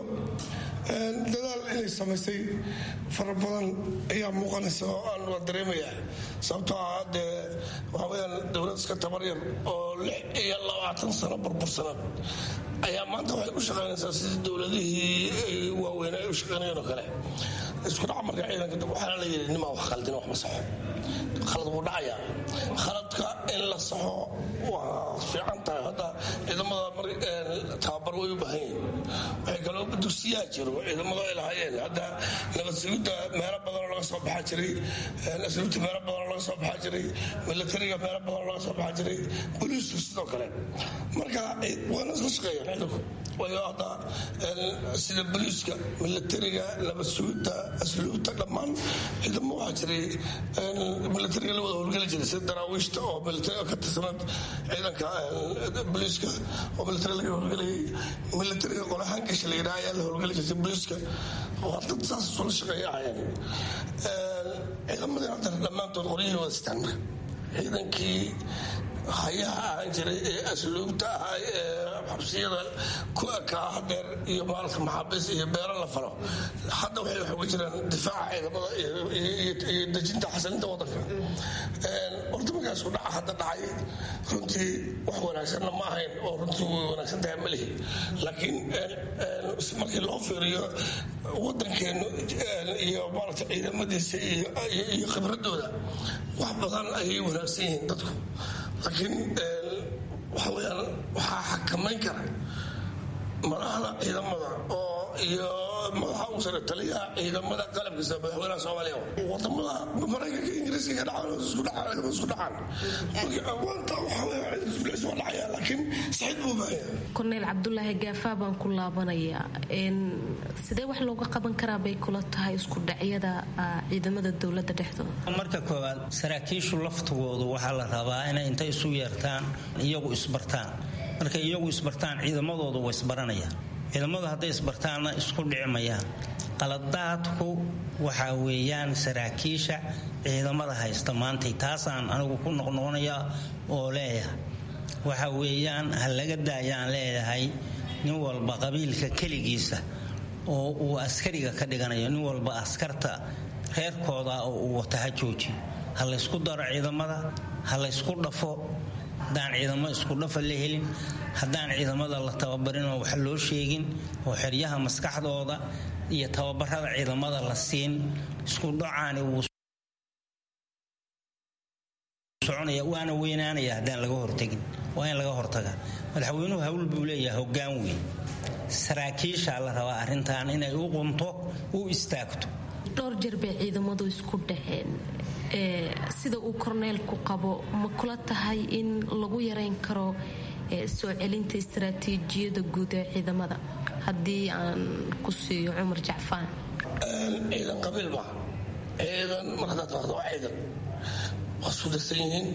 dadaal inay samaysay fara badan ayaa muuqanaysa oo aan waa dareemaya sababtoo ah dee waxaa weyaan dowlad iska tabaryar oo lix iyo labaatan sano burbursanad ayaa maanta waxay u shaqaynaysaa sidii dowladihii waaweyn ay u shaqaynayeen oo kale isku dhaca marka ciidanka waxaana la yidhi nimaa wax khaldin wax ma saxo khalad wuu dhacayaa khaladka in la saxo waa fiican tahay hadda ciidamada tababar way u baahan yihin waxay kaloo dugsiyaa jiro ciidamadu ay lahaayeen hadda nabad sugidda meelo badanoo laga soo baxaa jiray asluubta meelo badanoo laga soo baxaa jiray milatariga meelo badanoo laga soo baxaa jiray boliisku sidoo kale marka waana isla shaqeeyaan ciidanku waayo hadda sida boliiska milatariga nabad sugidda asluubta dhammaan ciidamo waxaa jiray milatariga la wada howlgeli jiray sida daraawiishta oo milatariga ka tirsanad ciidanka boliiska oo milatariga laga howlgelayay milatariga qolahaan gasha la yidhaha ayaa la howlgeli jirtay boliiska waa dad saas isula shaqeeya ahayeen ciidamadii hadda dhammaantood qoryihii wada sitaan marka ciidankii hayaha ahaan jiray ee asluubta ahaa ee xabsiyada ku ekaa hadeer iyo maalka maxaabiis iyo beero la falo hadda waxay wax uga jiraan difaaca ciidamada iyo dejinta xasilinta wadanka horta markaas ku dhaca hadda dhacay runtii wax wanaagsanna ma ahayn oo runtii way wanaagsan tahay ma lihi laakiin markii loo fiiriyo wadankeenu iyo maarata ciidamadiisa iyo khibradooda wax badan ayay wanaagsan yihiin dadku laakiin waxa weyaan waxaa xakamayn kara madaxda ciidamada oo iyo madaxa ugu sare taliyaha ciidamada qalabkiisa madaxweynaha soomaaliya wadamada maraykanka ingiriiska ka dhacaan isku dhacaan isku dhacaan maanta waxa weya ciidanka waa dhacaya laakiin saxiid buu baahaya korneyl cabdulaahi gaafaa baan ku laabanayaa sidee wax looga qaban karaa bay kula tahay isku dhacyada ciidamada dowladda dhexdooda marka koowaad saraakiishu laftigoodu waxaa la rabaa inay intay isu yeertaan iyagu isbartaan markay iyagu isbartaan ciidamadoodu way isbaranayaan ciidamadu hadday isbartaanna isku dhicmayaan qaladaadku waxaa weeyaan saraakiisha ciidamada haysta maantay taasaan anigu ku noqnoqonaya oo leeyahay waxa weeyaan ha laga daayaan leeyahay nin walba qabiilka keligiisa oo uu askariga ka dhiganayo nin walba askarta reerkooda oo uu wata ha joojiyo ha laysku daro ciidamada ha laysku dhafo haddaan ciidamo isku dhafa la helin haddaan ciidamada la tababarin oo wax loo sheegin oo xeryaha maskaxdooda iyo tababarada ciidamada la siin isku dhacaani wuu soconaya waana weynaanaya haddaan laga hortagin waa in laga hortaga madaxweynuhu hawl buu leeyahay hoggaan weyn saraakiishaa la rabaa arrintan inay u qunto u istaagto dhowr jeer bay ciidamadu isku dhaceen sida uu korneelku qabo ma kula tahay in lagu yareyn karo soo celinta istaraatiijiyada guud ee ciidamada haddii aan ku siiyo cumar jacfaan ciidan qabiil maaha ciidan mar haddaad taqaado waa ciidan waa isku darsan yihiin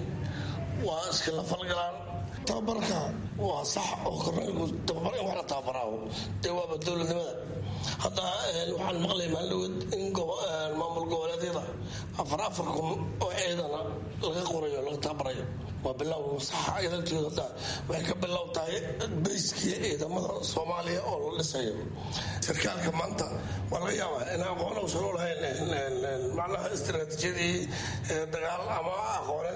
waa iskala falgalaan tababarka waa sax oo korneelku tababar in wax la tababaraawo dee waaba dowladnimada hadda waxaan maqlay maalin in maamul goboleedyada afar afar kun oo ciidana laga qorayo laga tababarayo waa bilow saxa ciidankeedu hadda waxay ka bilow tahay bayskii ciidamada soomaaliya oo la dhisayo sarkaalka maanta waa laga yaabaa in aqoon uusan u lahayn macnaha istiraatiijiyadii dagaal ama aqooneed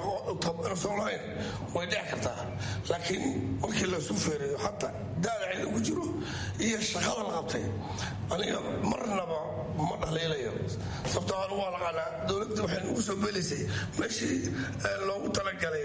inuusan lahayn way dhici kartaa laakiin markii lasu feerayo xataa daada ciidan ku jiro iyo shaqada la qabtay aniga marnaba ma dhaliilayo sababtoo anigu waa naqaanaa dowladda waxay nagu soo beelaysay meeshii loogu talagalay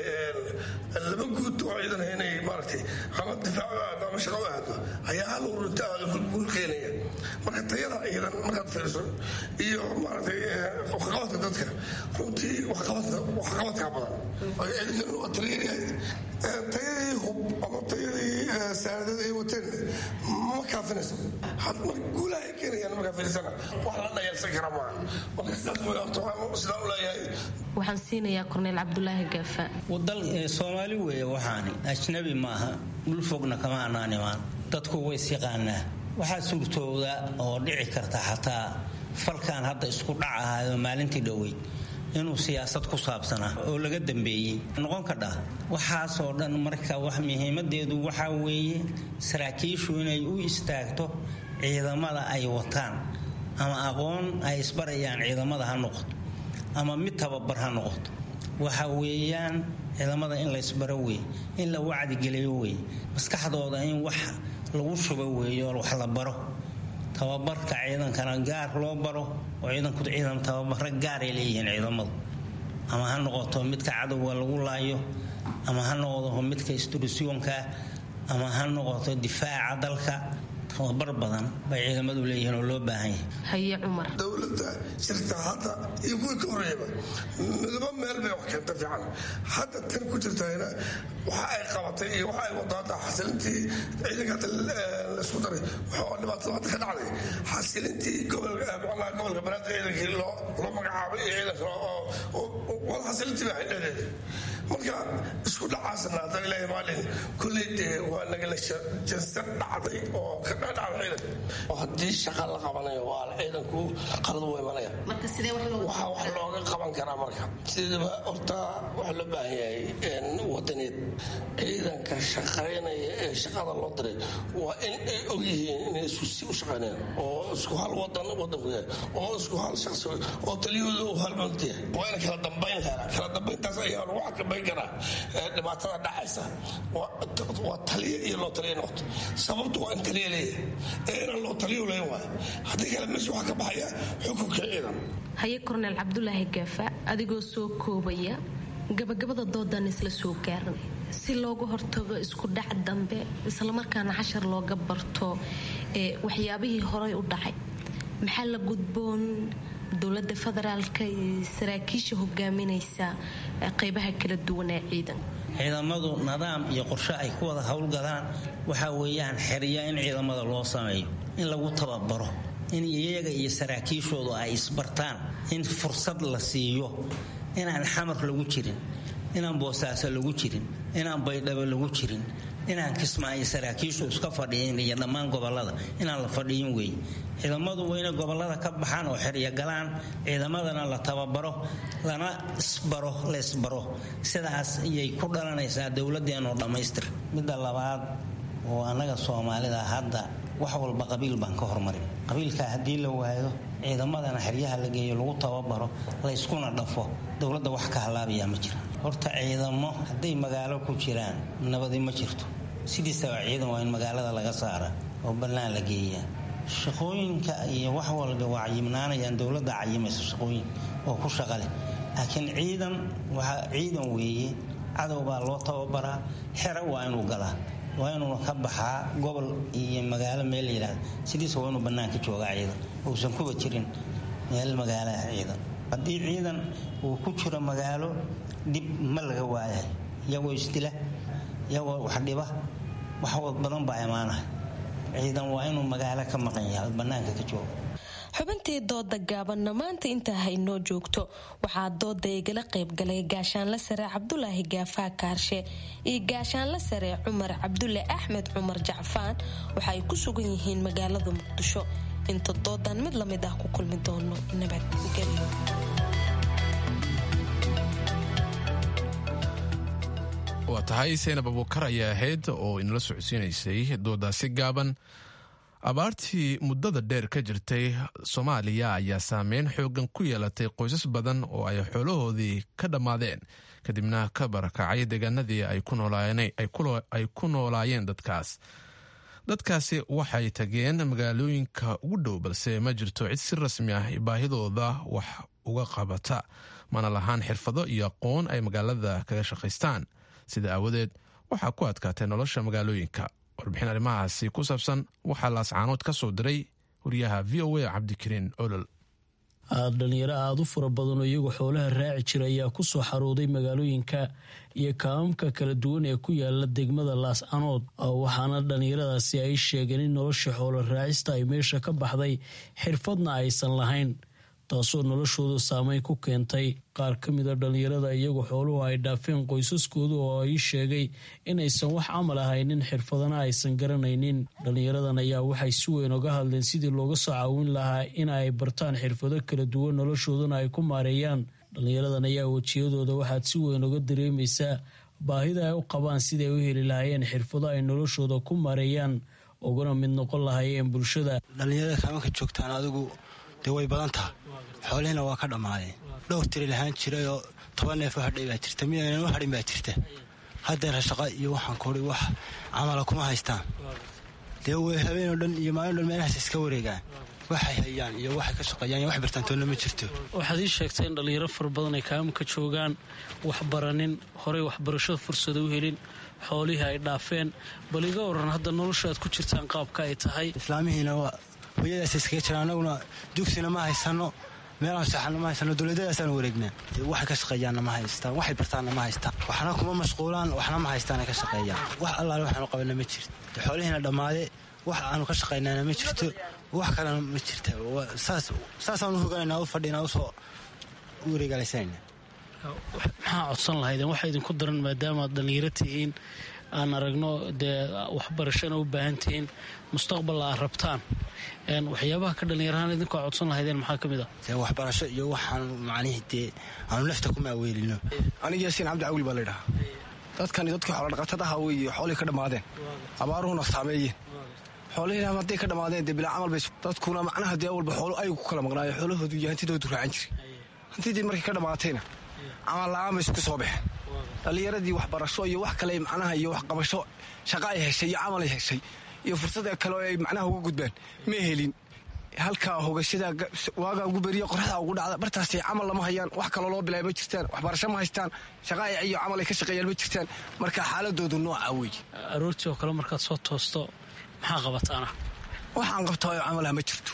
laba guud oo ciidan inay maaragtay ama difaac aado ama shaqo aado ayaa hal urunta guul keenaya marka tayada ciidan markaad fiiriso iyo maaragtay waxqabadka dadka runtii waxqabadkaa badan ciidankan waa taliyayahay tayadii hub ama tayadii saadada ay wateen ma kaafinayso guulaha ay keenayaan markaa fiirsana wax la dhayalsan kara maaha marka sidaas way horta sidaan u leeyahay waxaan siinayaa korneyl cabdulaahi gaafa dal soomaali weeye waxaani ajnabi maaha dhul fogna kama anaan imaan dadku way isyaqaanaa waxaa suurtooda oo dhici karta xataa falkan hadda isku dhacahayo maalintii dhoweyd inuu siyaasad ku saabsanaa oo laga dambeeyey noqon kadha waxaasoo dhan marka wax muhiimadeedu waxaa weeye saraakiishu inay u istaagto ciidamada ay wataan ama aqoon ay isbarayaan ciidamada ha noqoto ama mid tababar ha noqoto waxa weeyaan ciidamada in la ysbaro wey in la wacdigeliyo wey maskaxdooda in wax lagu shubo weeyo wax la baro tababarka ciidankana gaar loo baro oo ciidanku ciidan tababaro gaaray leeyihiin ciidamadu ama ha noqoto midka cadowga lagu laayo ama ha noqdo midka isturisyoonka ama ha noqoto difaaca dalka tababar badan bay ciidamadu leeyihiin oo loo baahan yahay haye cumar dowladda shirka hadda iyo kuwii ka horreeyaba midaba meel bay wax keenta fiican hadda tan ku jirtayna waxa ay qabatay iyo waxa ay wadaada xasilintii ciidanka hadda laisku daray waxa dhibaatada hadda ka dhacday xasilintii gobolka macnaha gobolka banaadir ciidankii loo loo magacaabay iyo ciidanka oo wada xasilintii baa dhexdeeda marka isku dhacaasna hadda ilaahay maalin kulley dee waa nagala jansan dhacday oo ka haddii shaqa la qabanayo waa ciidanku qalad u imanaya waxaa wax looga qaban karaa marka sidaba horta waxaa loo baahan yahay wadaneed ciidanka shaqaynaya ee shaqada loo diray waa in ay og yihiin inay isku si u shaqaynayaan oo isku hal wadan wadanku yahay oo isku hal shaqsi oo taliyahooda uu hal malt yahay waa in kala dambayn karaa kala dambayntaas ayaa lagu xakabayn karaa dhibaatada dhacaysa waa taliya iyo loo taliya noqoto sababtu waa in taliya leeyahay inaan loo taliyo len waay haddii kale meesha waxaa ka baxaya xukunka ciidan haye korneyl cabdulaahi gaafa adigoo soo koobaya gabagabada doodan isla soo gaaranay si looga hortago isku dhac dambe islamarkaana cashar looga barto waxyaabihii horey u dhacay maxaa la gudboon dowlada federaalka iyo saraakiisha hogaaminaysa qeybaha kala duwan ee ciidan ciidamadu nidaam iyo qorshe ay ku wada howlgalaan waxaa weeyaan xerya in ciidamada loo sameeyo in lagu tababaro in iyaga iyo saraakiishoodu ay isbartaan in fursad la siiyo inaan xamar lagu jirin inaan boosaaso lagu jirin inaan baydhabo lagu jirin inaan kismaayo saraakiishu iska fadhiyin iyo dhammaan gobolada inaan la fadhiyin wey ciidamadu waa inay gobolada ka baxaan oo xerya galaan ciidamadana la tababaro lana isbaro la isbaro sidaas ayay ku dhalanaysaa dowladeenoo dhammaystir midda labaad oo annaga soomaalida hadda wax walba qabiil baan ka hormarin qabiilka haddii la waayo ciidamadana xeryaha la geeyo lagu tababaro layskuna dhafo dowladda wax ka halaabayaa ma jira horta ciidamo hadday magaalo ku jiraan nabadi ma jirto sidiisaba ciidan waa in magaalada laga saara oo bannaan la geeyaa shaqooyinka iyo wax walba waa cayimnaanayaan dowladda cayimaysa shaqooyin oo ku shaqa leh laakiin ciidan waa ciidan weeye cadow baa loo tababaraa xero waa inuu galaa waa inuuna ka baxaa gobol iyo magaalo meel la yidhahda sidiisa waa inuu bannaanka joogaa ciidan uusan kuba jirin meel magaalaha ciidan haddii ciidan uu ku jiro magaalo dhib ma laga waayahay iyagoo isdila iyagoo wax dhiba wax badan baa imaanaha ciidan waa inuu magaalo ka maqan yahay bannaanka ka jooga xubintii dooda gaabanna maanta intaa haynoo joogto waxaa dooda igala qaybgalay gaashaanla sare cabdulaahi gaafaa kaarshe iyo gaashaanla sare cumar cabdulle axmed cumar jacfaan waxa ay ku sugan yihiin magaalada muqdisho inta doodan mid lamid ah ku kulmi doono nabadgelyo waa tahay saynab abuukar ayaa ahayd oo inala socodsiinaysay doodaasi gaaban abaartii muddada dheer ka jirtay soomaaliya ayaa saameyn xoogan ku yeelatay qoysas badan oo ay xoolahoodii ka dhammaadeen kadibna ka barakacay deegaanadii ay ku noolaayeen dadkaas dadkaasi waxay tageen magaalooyinka ugu dhow balse ma jirto cid si rasmi ah baahidooda wax uga qabata mana lahaan xirfado iyo aqoon ay magaalada kaga shaqaystaan sida aawadeed waxaa ku adkaatay nolosha magaalooyinka warbixin arrimahaasi ku saabsan waxaa laascaanood ka soo diray wariyaha v o a cabdikariin olol dhalinyaro aada u fara badan oo iyagu xoolaha raaci jira ayaa ku soo xarooday magaalooyinka iyo kaamamka kala duwan ee ku yaala degmada laascanood waxaana dhalinyaradaasi ay sheegeen in nolosha xoolo raacista ay meesha ka baxday xirfadna aysan lahayn taasoo noloshooda saameyn ku keentay qaar ka mida dhalinyarada iyagu xooluhu ay dhaafeen qoysaskooda oo ay sheegay inaysan wax camal ahaynin xirfadana aysan garanaynin dhalinyaradan ayaa waxay si weyn oga hadleen sidii looga soo caawin lahaa in ay bartaan xirfado kala duwan noloshoodana ay ku maareeyaan dhalinyaradan ayaa wejiyadooda waxaad si weyn oga dareemaysaa baahida ay u qabaan siday u heli lahaayeen xirfado ay noloshooda ku maareeyaan ugana mid noqon lahaayeen bulshada dhalinyarada kaamanka joogtaan adigu dee way badan taha xoolihiina waa ka dhammaadeen dhowr tiri lahaan jirayoo toban neef u hadhay baa jirta mid aynan u hadhin baa jirta haddeera shaqa iyo waxaan kuhi wax camala kuma haystaan dee way habeenoo dhan iyo maalin dhan meelahaas iska wareegaan waxay hayaan iyo waxay ka shaqeeyaan iyo wax bartaantoonna ma jirto waxaad ii sheegtay in dhalinyaro fara badan ay kaamka joogaan wax baranin horey waxbarashada fursada u helin xoolihii ay dhaafeen bal iga waran hadda nolosha aad ku jirtaan qaabka ay tahay islaamihiina hooyadaas iskaga jira anaguna dugsina ma haysano meelaan seexana ma haysano dowladadaasaan wareegnaa waxay ka shaqeeyaanna ma haystaan waxay bartaanna ma haystaan waxna kuma mashquulaan waxna ma haystaan ay ka shaqeeyaan wax allaale waxaanu qabana ma jirto xoolihiina dhammaade wax aanu ka shaqaynana ma jirto wax kalena ma jirta saasaanu hogananaa u fadhinaa usoo wareegaalaysanayna maxaa codsan lahaydeen waxaa idinku daran maadaamaad dhallinyaro tihiin aan aragno dee waxbarashana u baahan tihiin mustaqbal aad rabtaan waxyaabaha ka dhallinyarahaan idinkaa codsan lahaydeen maxaa ka mid ah dee waxbarasho iyo waxaan macnihii dee aanu nafta kuma aweelino aniga yaasiin cabdi cawil baa laydhahaa dadkani dadkii xoolodhaqatada aha weeye xoolihii ka dhammaadeen abaaruhuna saameeyeen xoolihiina hadday ka dhammaadeen dee bilaa camal bay dadkuna macnaha dee walba xoolo aygu ku kala maqnaayo xoolahoodu iyo hantidoodu raacan jiray hantidii markay ka dhammaatayna camal la'aan bay isku soo baxeen dhallinyaradii waxbarasho iyo wax kale macnaha iyo waxqabasho shaqa ay heshay iyo camal ay heshay iyo fursada kale oo ay macnaha uga gudbaan ma helin halkaa hogashada waagaa ugu beriya qoraxda ugu dhacda bartaasay camal lama hayaan wax kaloo loo bilaaya ma jirtaan waxbarasho ma haystaan shaqa iyo camal ay ka shaqeeyaan ma jirtaan marka xaaladoodu nooca weeye aroortii oo kale markaad soo toosto maxaa qabataana waxaan qabtaayo camalaha ma jirto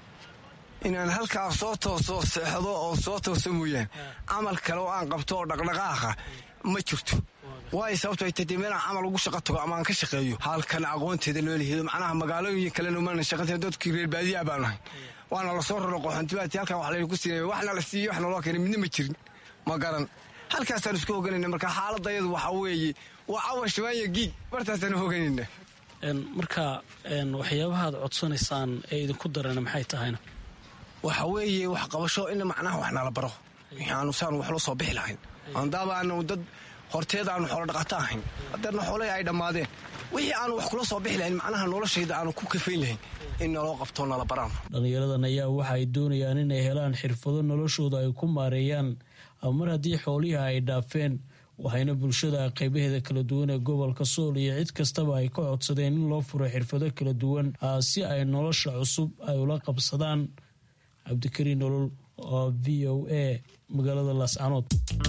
inaan halkaa soo tooso seexdo oo soo tooso mooyaan camal kale oo aan qabto oo dhaqdhaqaaqa ma jirto waayo sababto ay tadee meelaan camal ugu shaqa tago ama aan ka shaqeeyo halkan aqoonteeda loo lihido macnaha magaalooyin kalena maana shaqateen dadkii reer baadiyaa baan ahay waana lasoo raro qoxontibaati halkan wax laynu ku siinaya waxna la siiyo waxna loo keenay midna ma jirin ma garan halkaasaan isku hoganayna marka xaaladayadu waxaa weeye waa cawa shabaanya giig bartaasaan hoganayna marka waxyaabahaad codsanaysaan ee idinku darana maxay tahayna waxa weeye wax qabasho in macnaha wax nala baro aanu saanu wax loo soo bixi lahayn andaaba aanu dad horteeda aanu xoolo dhaqato ahayn hadeerna xoolahii ay dhammaadeen wixii aanu wax kula soo bixi lahayn macnaha noloshayda aanu ku kafayn lahayn in naloo qabto nala baraan dhallinyaradan ayaa waxa ay doonayaan inay helaan xirfado noloshooda ay ku maareeyaan mar haddii xoolihii ay dhaafeen waxayna bulshada qeybaheeda kala duwan ee gobolka sool iyo cid kastaba ay ka codsadeen in loo furo xirfado kala duwan si ay nolosha cusub ay ula qabsadaan cabdikariin nolol oo v o a magaalada laascanood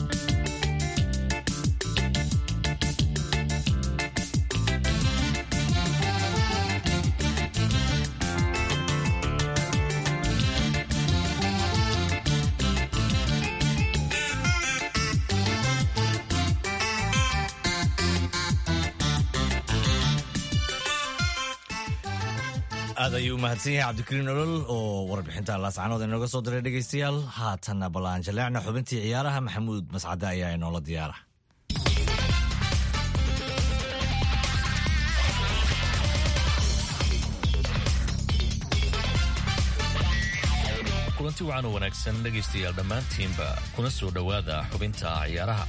aad ayuu umahadsan yahay cabdikariin olol oo warbixinta laascanood inooga soo diray dhegaystayaal haatanna ballaan jaleecna xubintii ciyaaraha maxamuud mascade ayaa inoola diyaara kulanti wacan oo wanaagsan dhegaystayaal dhammaantiinba kuna soo dhowaada xubinta ciyaaraha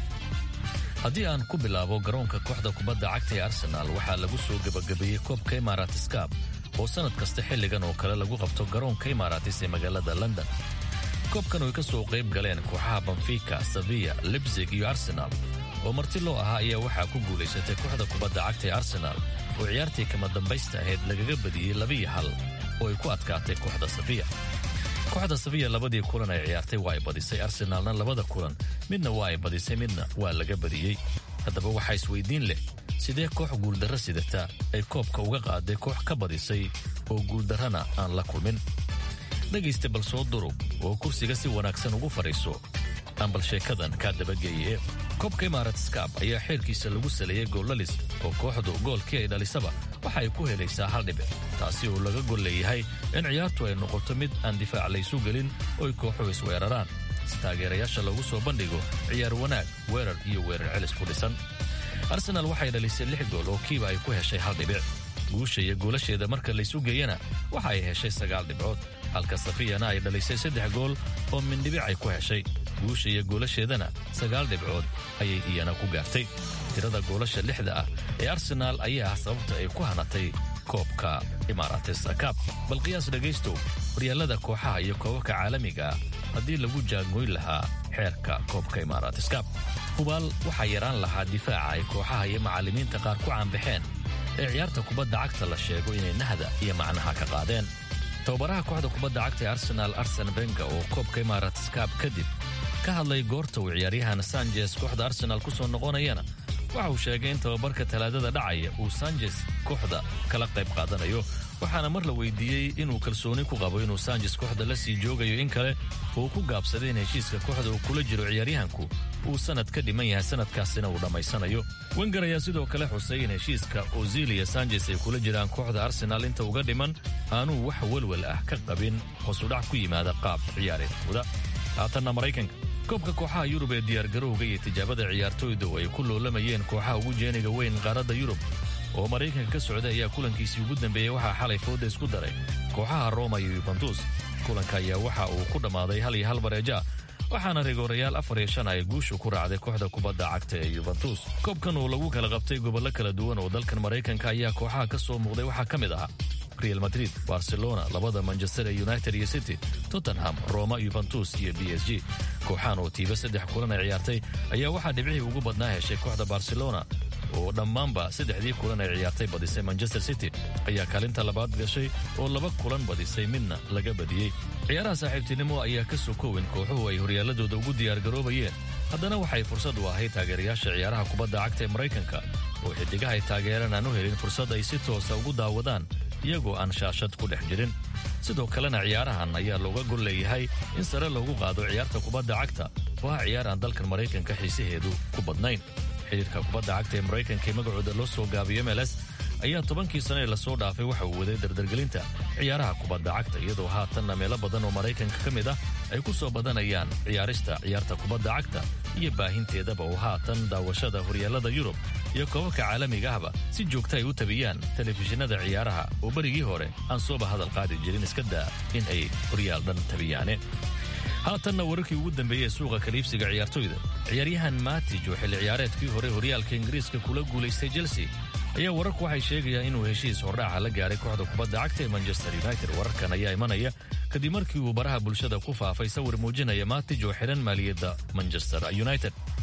haddii aan ku bilaabo garoonka kooxda kubadda cagta ee arsenaal waxaa lagu soo gebagabeeyey koobka imaaraatiskab oo sannad kasta xilligan oo kale lagu qabto garoonka imaaraatis ee magaalada london koobkan oy ka soo qayb galeen kooxaha banfika saviya libsig iyo arsenaal oo marti loo ahaa ayaa waxaa ku guulaysatay kooxda kubadda cagta ee arsenaal oo ciyaartii kama dambaysta ahayd lagaga badiyey labiyo hal oo ay ku adkaatay kooxda safiya kooxda safiya labadii kulan ay ciyaartay waa ay badisay arsenaalna labada kulan midna waa ay badisay midna waa laga badiyey haddaba waxaa isweydiin leh sidee koox guuldarro sidata ay koobka uga qaaday koox ka badisay oo guuldarrana aan la kulmin dhegaysta bal soo durug oo kursiga si wanaagsan ugu fadhiiso aan bal sheekadan kaa dabageeye koobka imaaraatskab ayaa xeerkiisa lagu saleeyey goolalis oo kooxdu goolkii ay dhalisaba waxa ay ku helaysaa hal dhibic taasi oo laga gol leeyahay in ciyaartu ay noqoto mid aan difaac laysu gelin oo ay kooxuhu isweeraraan si taageerayaasha lagu soo bandhigo ciyaar wanaag weerar iyo weerar celis ku dhisan arsenaal waxay dhalisay lix gool oo kiiba ay ku heshay hal dhibic guusha iyo goolasheeda marka laysu geeyana waxa ay heshay sagaal dhibcood halka safiyana ay dhalisay saddex gool oo mindhibic ay ku heshay guusha iyo goolasheedana sagaal dhibcood ayay iyana ku gaartay tirada goolasha lixda ah ee arsenaal ayaa ah sababta ay ku hanatay koobka imaaraatesakab bal qiyaas dhegaystow horyaalada kooxaha iyo koobabka caalamiga ah haddii lagu jaangoyn lahaa xeerka koobka imaaraateskab hubaal waxaa yaraan lahaa difaaca ay kooxaha iyo macallimiinta qaar ku caanbaxeen ee ciyaarta kubadda cagta la sheego inay nahda iyo macnaha ka qaadeen tababaraha kooxda kubadda cagta ee arsenaal arsen benga oo koobka imaaraatskab kadib ka hadlay goorta uu ciyaaryahan sanjes kooxda arsenaal ku soo noqonayana waxa uu sheegay in tababarka talaadada dhacaya uu sanjes kooxda kala qayb qaadanayo waxaana mar la weydiiyey inuu kalsooni ku qabo inuu sanjes kooxda la sii joogayo in kale uu ku gaabsaday in heshiiska kooxda uu kula jiro ciyaaryahanku uu sanad ka dhiman yahay sanadkaasina uu dhammaysanayo wenger ayaa sidoo kale xusay in heshiiska ozilia sanjes ay kula jiraan kooxda arsenaal inta uga dhiman aanuu wax welwel ah ka qabin hoosudhac ku yimaada qaab ciyaareedkooda haatanna maraykanka koobka kooxaha yurub ee diyaargarowga iyo tijaabada ciyaartooyda oo ay ku loolamayeen kooxaha ugu jeeniga weyn qaaradda yurub oo maraykanka ka socda ayaa kulankiisii ugu dambeeyey waxaa xalay fooda isku daray kooxaha roma iyo yubentus kulanka ayaa waxa uu ku dhammaaday hal iyo hal bareeja waxaana rigoorayaal afar iyo shan ay guushu ku raacday kooxda kubadda cagta ee yubentus koobkan oo lagu kala qabtay gobollo kala duwan oo dalkan maraykanka ayaa kooxaha ka soo muuqday waxaa ka mid ahaa real madrid barcelona labada manchester ee united iyo city tottenham roma yuventus iyo b s g kooxahan oo tiiba saddex kulan ay ciyaartay ayaa waxaa dhibcihii ugu badnaa heshay kooxda barcelona oo dhammaanba saddexdii kulan ay ciyaartay badisay manchester city ayaa kaalinta labaad gashay oo laba kulan badisay midna laga badiyey ciyaaraha saaxiibtinimo ayaa ka sokowin kooxuhu ay horyaaladooda ugu diyaargaroobayeen haddana waxay fursad u ahayd taageerayaasha ciyaaraha kubadda cagta ee maraykanka oo xidigaha ay taageeraan aan u helin fursad ay si toosa ugu daawadaan iyagoo aan shaashad ku dhex jirin sidoo kalena ciyaarahan ayaa looga gol leeyahay in sare loogu qaado ciyaarta kubadda cagta oo ah ciyaar aan dalkan maraykanka xiisaheedu ku badnayn xidhiirka kubadda cagta ee maraykanka ee magacooda loo soo gaabiyo mls ayaa tobankii sano ee lasoo dhaafay waxa uu waday dardargelinta ciyaaraha kubadda cagta iyadoo haatanna meelo badan oo maraykanka ka mid ah ay ku soo badanayaan ciyaarista ciyaarta kubadda cagta iyo baahinteedaba oo haatan daawashada horyaalada yurub iyo koobabka caalamiga ahba si joogta ay u tabiyaan telefishinada ciyaaraha oo berigii hore aan sooba hadal qaadi jirin iska daa in ay horyaal dhan tabiyaane haatanna wararkii ugu dambeeyey ee suuqa kaliibsiga ciyaartoyda ciyaaryahan matij oo xilli ciyaareedkii hore horyaalka ingiriiska kula guulaystay chelsea ayaa wararku waxay sheegayaan inuu heshiis hordhaaca la gaaray kooxda kubadda cagta ee manchester united wararkan ayaa imanaya kadib markii uu baraha bulshada ku faafay sawir muujinaya matij oo xidhan maaliyadda manchester united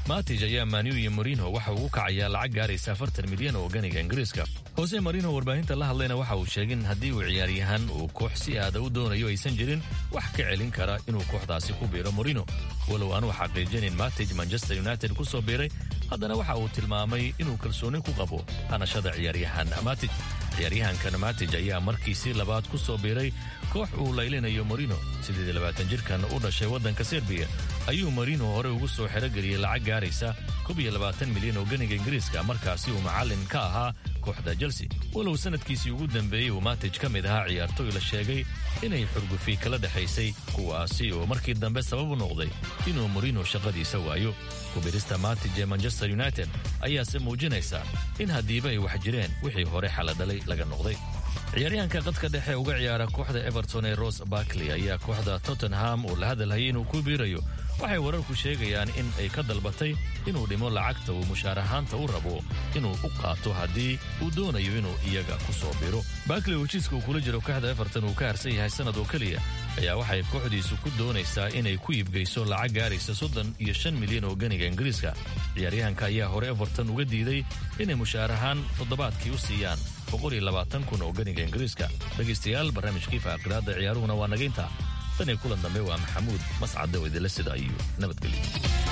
matij ayaa maniu iyo marino waxa uu u kacayaa lacag gaaraysa afartan milyan oo ganiga ingiriiska hose marino warbaahinta la hadlayna waxa uu sheegay in haddii uu ciyaaryahan uu koox si aada u doonayo aysan jirin wax ka celin kara inuu kooxdaasi ku biiro marino walow aanuu xaqiijinin matij manchester united ku soo biiray haddana waxa uu tilmaamay inuu kalsooni ku qabo hanashada ciyaaryahan matij ciyaaryahankan matij ayaa markiisii labaad ku soo biiray koox uu laylinayo marino siddeed labaatan jirkan u dhashay waddanka serbiya ayuu marino hore ugu soo xerogeliyey lacag gaaraysa kob iyo labaatan milyan oo ganiga ingiriiska markaasi uu macallin ka ahaa kooxda chelsea walow sanadkiisii ugu dambeeyey uu matij ka mid ahaa ciyaartoy la sheegay inay xurgufi kala dhexaysay kuwaasi oo markii dambe sabab u noqday inuu marino shaqadiisa waayo kubirista matij ee manchester united ayaase muujinaysa in haddiiba ay wax jireen wixii hore xaladhalay laga noqday ciyaaryahanka qadka dhexe uga ciyaara kooxda everton ee ros barkley ayaa kooxda tottenham uu la hadalhayay inuu ku biirayo waxay wararku sheegayaan in ay ka dalbatay inuu dhimo lacagta uu mushaar ahaanta u rabo inuu u qaato haddii uu doonayo inuu iyaga ku soo biro barkley oo heshiiska uu kula jiro kooxda everton uu ka harsan yahay sannad oo keliya ayaa waxay kooxdiisu ku doonaysaa inay ku iibgeyso lacag gaaraysa soddon iyo shan milyan oo ganiga ingiriiska ciyaaryahanka ayaa hore everton uga diiday inay mushaar ahaan toddobaadkii u siiyaan boqol iyo labaatan kun oo ganiga ingiriiska dhegaystayaal barnaamijkii faaqiraadda ciyaaruhuna waa nagaynta tan iyo kulan dambe waa maxamuud mascade oo idinla sida iyo nabadgelyo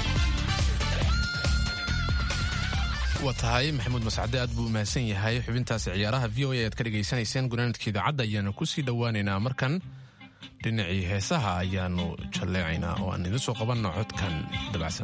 waa tahay maxamuud mascade aad buu umahadsan yahay xubintaasi ciyaaraha v o a aad ka dhegaysanayseen gunaanadka idaacadda ayaanu kusii dhowaaneynaa markan dhinacii heesaha ayaanu jalleecaynaa oo aan idin soo qabanno codkan dabacsan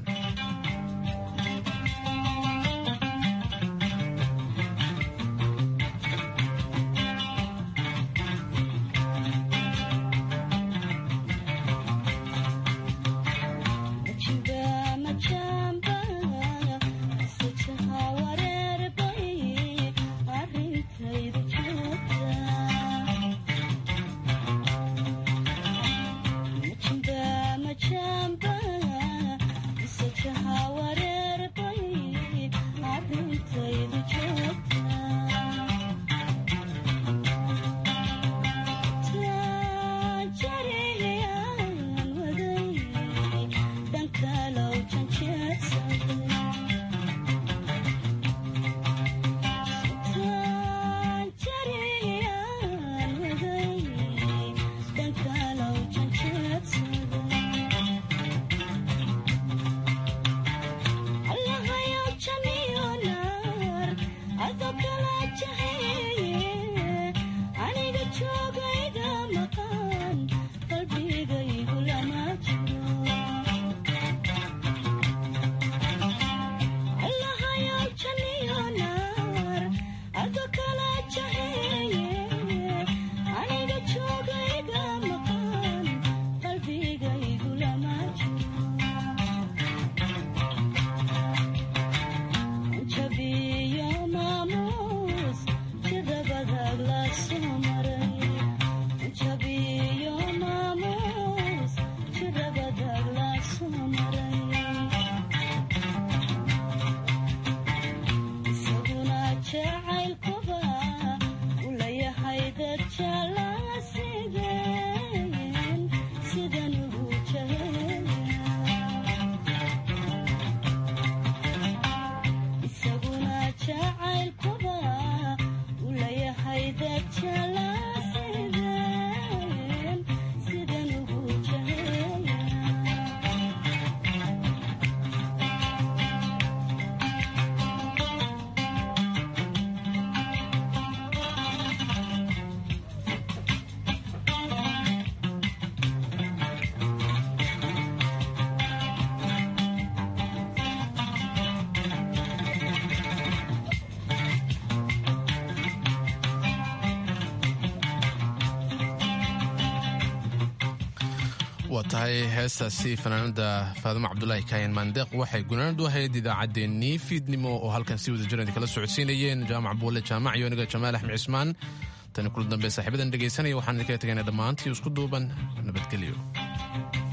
waa tahay heestaasi fanaanada faadimo cabdulaahi kaayan maandeeq waxay gunaanad u ahayd idaacaddeenii fiidnimo oo halkan si wada jiran kala socodsiinayeen jaamac buule jaamac iyo aniga jamaal axmed cismaan tani kula dambe saaxiibadan dhegaysanaya waxaan idinkaga tegaynaa dhammaantii isku duuban nabadgelyo